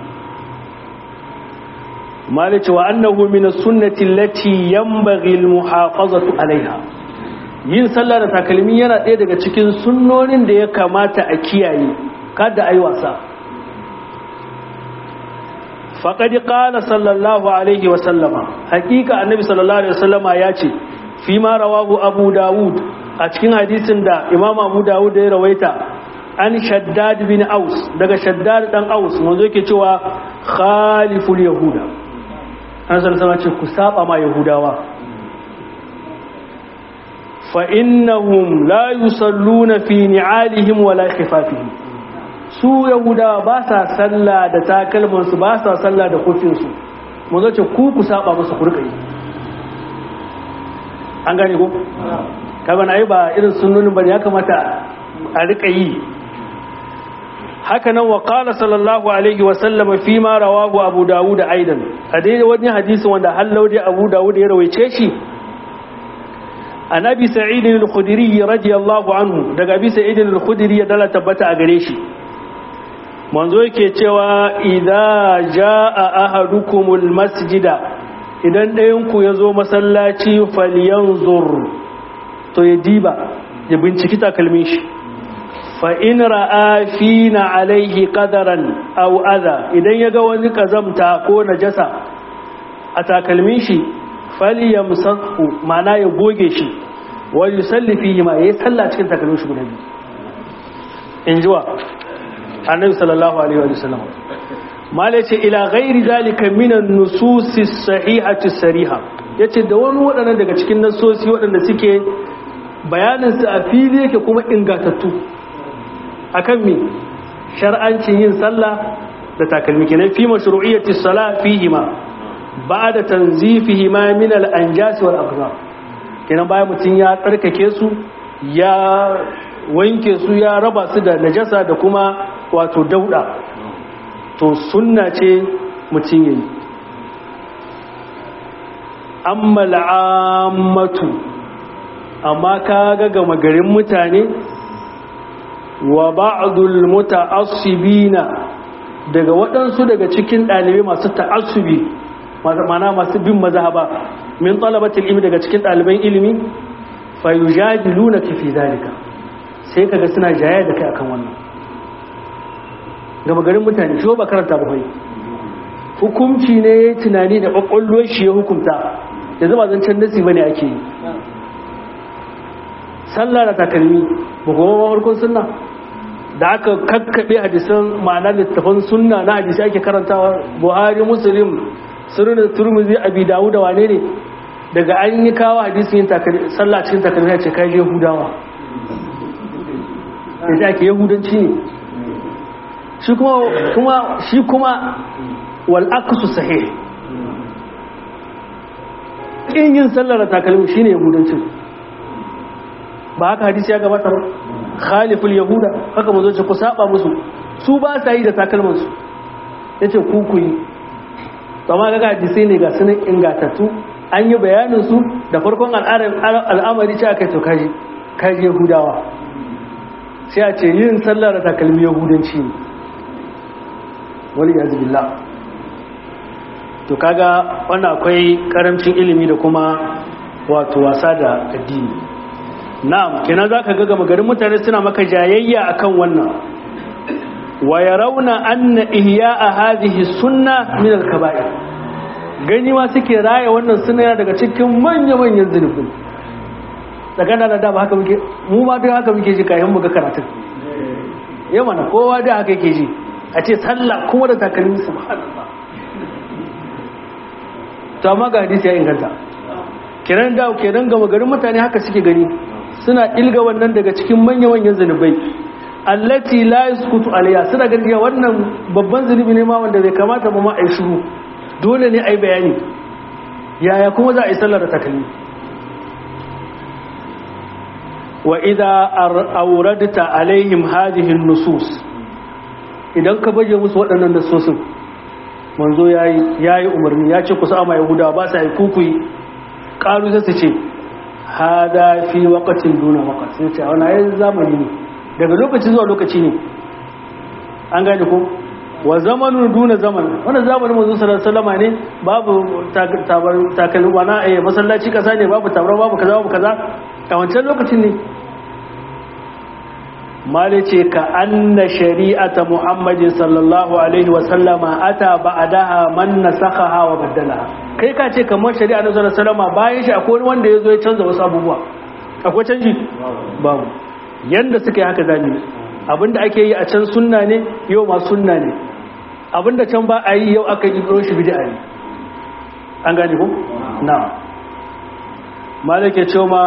malai ce wa annahu min as-sunnati allati yanbaghi al-muhafazatu alaiha yin sallah da takalmi yana ɗaya daga cikin sunnonin da ya kamata a kiyaye kada ayi wasa faƙaɗi ƙala sallallahu alaihi wasallama hakika annabi sallallahu alaihi wasallama ya ce fi ma rawahu abu dawud a cikin hadisin da imam abu dawud ya rawaita an shaddad bin aus daga shaddad dan aus manzo yake cewa khaliful yahuda an sallallahu ce ku saba ma yahudawa fa innahum la yusalluna fi ni'alihim wala khifafihim su yahudawa ba sa sallah da takalmansu ba sa sallah da kofinsu mu zo ce ku ku saba musu kurkai an gane ko kaga na yi ba irin sunnonin bane ya kamata a rika yi haka nan wa qala sallallahu alaihi wa sallam fi ma rawahu abu dawud aidan a dai wani hadisi wanda hallau dai abu dawud ya rawaice shi annabi sa'id al-khudri radiyallahu anhu daga abi sa'id al-khudri ya dala tabbata a gare shi manzo yake cewa idza jaa ahadukumul masjida idan ɗayan ku yazo masallaci falyanzur to ya diba ya binciki takalmin shi fa in ra'a fina alaihi qadaran aw adha idan yaga wani kazamta ko najasa a takalmin shi falyamsahu ma'ana ya goge shi wa yusalli fihi ma yayi sallah cikin takalmin shi guda biyu injiwa annabi sallallahu alaihi wa sallam mala yace ila ghairi zalika min an-nusus as-sahihati sariha yace da wani wadannan daga cikin nasosi wadanda suke bayanin su a fili yake kuma ingatattu akan me shar'ancin yin sallah da takalmi kenan fi mashru'iyyati as-salah fihi ma ba'da tanzifihi ma min al-anjas wal aqdar kenan bayan mutun ya tsarkake su ya wanke su ya raba su da najasa da kuma wato dauda to sunna ce mutum yayi amma al'ammatu amma ka ga gama garin mutane wa ba'dul muta'assibina daga waɗansu daga cikin ɗalibai masu ta'assubi mana masu bin mazhaba min talabatul ilmi daga cikin ɗaliban ilimi fa yujadiluna fi zalika sai kaga suna jaya da kai akan wannan gaba garin mutane shi ba karanta ba kai hukumci ne ya tunani da kwakwalwar shi ya hukumta da zama zancen nasi bane ake yi sallah da takalmi ba kuma mafarkon sunna da aka kakkaɓe hadisan ma'ana littafan sunna na hadisi ake karantawa buhari muslim sunan turmuzi abi dawu da wane ne daga an yi kawo hadisin yin sallah cikin takalmi ya ce kai yahudawa da ake yahudanci ne shi kuma shi kuma wal aqsu sahih in yin sallar da takalmi shine yahudancin ba haka hadisi ya gabata ba khaliful yahuda haka mazo ce ku saba musu su ba sa yi da takalman su yace ku ku yi amma ga hadisi ne ga sunan ingatattu an yi bayanin su da farkon al'amari ce aka yi to kaji kaji yahudawa sai a ce yin sallar da takalmi yahudanci ne wani yanzu billah to kaga wannan akwai karamcin ilimi da kuma wato wasa da addini na'am kenan zaka ga gama garin mutane suna maka jayayya akan wannan wa yarawna anna ihya'a hadhihi sunna min al-kaba'ir gani ma suke raya wannan sunna daga cikin manya manyan zunubi tsakanin da da ba haka muke mu ma duk haka muke ji kayan mu ga karatun yau mana kowa da haka yake ji a ce sallah kuma da takalmi subhanallah to amma ga hadisi ya inganta kenan da kenan gama garin mutane haka suke gani suna ilga wannan daga cikin manya manyan zanubai allati la yaskutu alayya suna ganin wannan babban zanubi ne ma wanda bai kamata ba ma ai shiru dole ne ai bayani yaya kuma za a yi sallar da takalmi wa idza awradta alaihim hadhihi an-nusus idan ka baje musu waɗannan nasosin manzo yayi yayi umarni ya ce ku sa ma yahuda ba sa yi kukuyi qalu sai su ce hada fi waqtin duna waqt sai ce wannan ai zamani ne daga lokaci zuwa lokaci ne an gane ko wa zamanun duna zaman wannan zamanin manzo sallallahu alaihi wasallam ne babu tabar takalmi wana eh masallaci kasa ne babu tabar babu kaza babu kaza a wancan lokacin ne mali ce ka anna shari'ata muhammadin sallallahu alaihi wasallama ata ba'daha man nasakhaha wa baddalaha kai ka ce kamar shari'a na sallallahu alaihi wasallama bayan shi akwai wanda ya zo ya canza wasu abubuwa akwai canji babu yanda suka yi haka zami abinda ake yi a can sunna ne yau ma sunna ne abinda can ba a yi yau aka yi shi bid'a ne an gane ko na malake cewa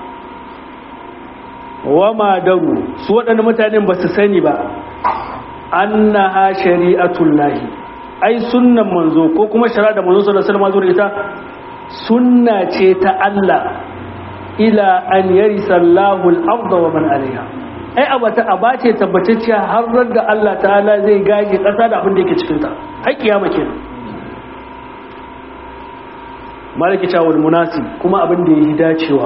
wa ma daru su waɗanda mutanen ba su sani ba annaha shari'atul lahi ai sunnan manzo ko kuma shari'a da manzo sallallahu alaihi wasallam ita sunna ce ta Allah ila an yarisa Allahu al-ardha wa man alaiha ai abata abace tabbatacciya har da Allah ta'ala zai gaje ƙasa da abin da yake cikin ta har kiyama kenan malaki tawul munasib kuma abin da yake dacewa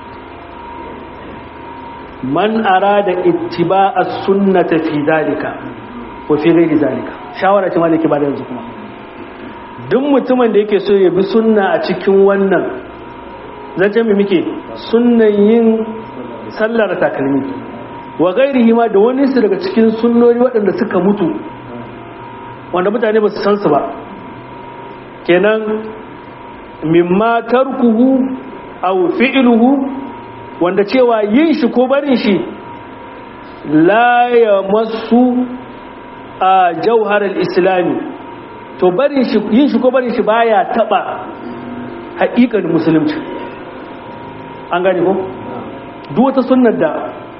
man arada ittiba'a sunnata fi dalika wa fi ghairi dalika shawara ce malaki ba da yanzu kuma duk mutumin da yake so ya bi sunna a cikin wannan zance mai muke sunnan yin sallar takalmi wa ghairihi ma da wani su daga cikin sunnoni waɗanda suka mutu wanda mutane ba su san su ba kenan mimma tarkuhu aw fi'luhu wanda cewa yin shi ko barin shi la ya masu a jauharar islami to barin shi yin shi ko barin shi baya taba haƙiƙar musulunci an gane ko duk wata sunnar da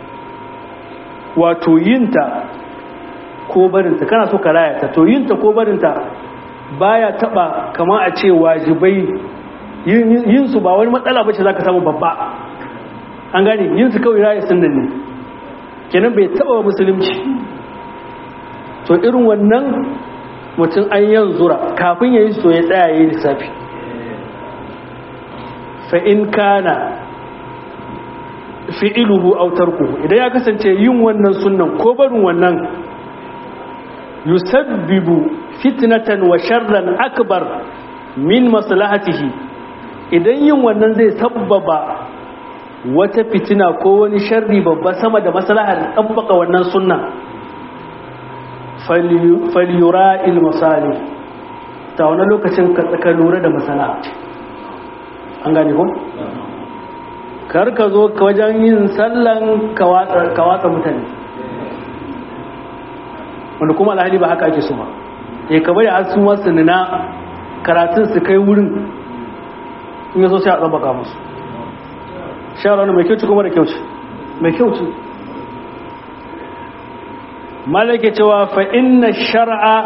wato yinta ko barinta kana so ka rayata to yinta ko barinta baya taba kama a ce wajibai yin su ba wani matsala bace zaka samu babba an gane yin su kawai raya sunan ne kenan bai taba musulunci to irin wannan mutum an yan zura kafin ya yi so ya tsaya ya yi lissafi fa'in kana fi'iluhu autarku idan ya kasance yin wannan sunan ko barin wannan yusabbibu fitnatan wa sharran akbar min maslahatihi idan yin wannan zai sabbaba wata fitina ko wani sharri babba sama da maslahar tabbaka wannan sunna falyura ilmasali ta wani lokacin ka tsaka lura da masala an gane ku? kar ka zo ka wajen yin sallan ka watsa mutane wanda kuma alhali ba haka ake so ba ya ka bari har sun wasu nuna karatun su kai wurin in yaso sai a tsabaka musu shara mai kyauci kuma da kyauci mai kyauci malake cewa fa inna shar'a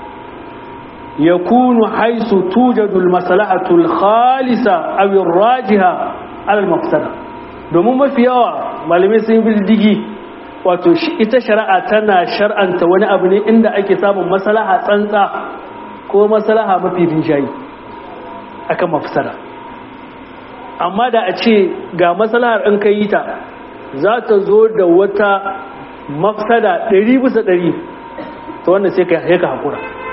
yakunu haisu tujadu almaslahatu alkhalisa aw arrajiha ala almafsada domin mafi yawa malamai sun bi digi wato ita shari'a tana shar'anta wani abu ne inda ake samun maslaha tsantsa ko maslaha mafi rinjayi akan mafsada amma da a ce ga maslahar in kai ta za ta zo da wata mafsada ɗari bisa ɗari ta wanda sai ka haƙura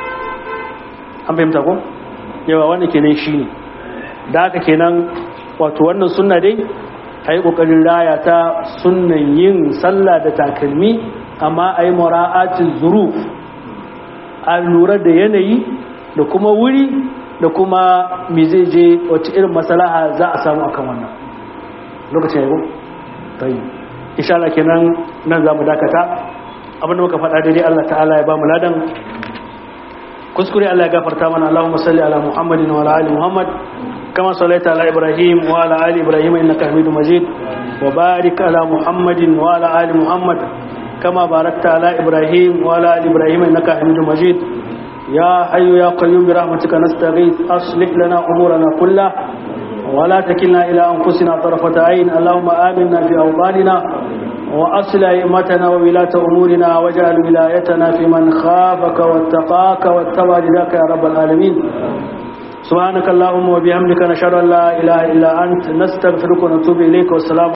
an fahimta ko yawa wanda kenan shi ne da haka kenan wato wannan sunna dai a yi ƙoƙarin raya ta sunnan yin sallah da takalmi amma a yi mura'atin zuruf a lura da yanayi da kuma wuri da kuma me zai je wacce irin masalaha za a samu akan wannan lokacin yau tayi insha Allah kenan nan za mu dakata abinda muka faɗa daidai Allah ta'ala ya ba mu ladan kuskure Allah ya gafarta mana Allahumma salli ala Muhammadin wa ala ali Muhammad kama sallaita ala Ibrahim wa ala ali Ibrahim innaka Hamidum Majid wa barik ala Muhammadin wa ala ali Muhammad kama barakta ala Ibrahim wa ala ali Ibrahim innaka Hamidum Majid يا حي يا قيوم برحمتك نستغيث أصلح لنا أمورنا كلها ولا تكلنا إلى أنفسنا طرفة عين اللهم آمنا في أوطاننا وأصل أئمتنا وولاة أمورنا واجعل ولايتنا في من خافك واتقاك واتبع رداك يا رب العالمين سبحانك اللهم وبحمدك نشهد أن لا إله إلا أنت نستغفرك ونتوب إليك والسلام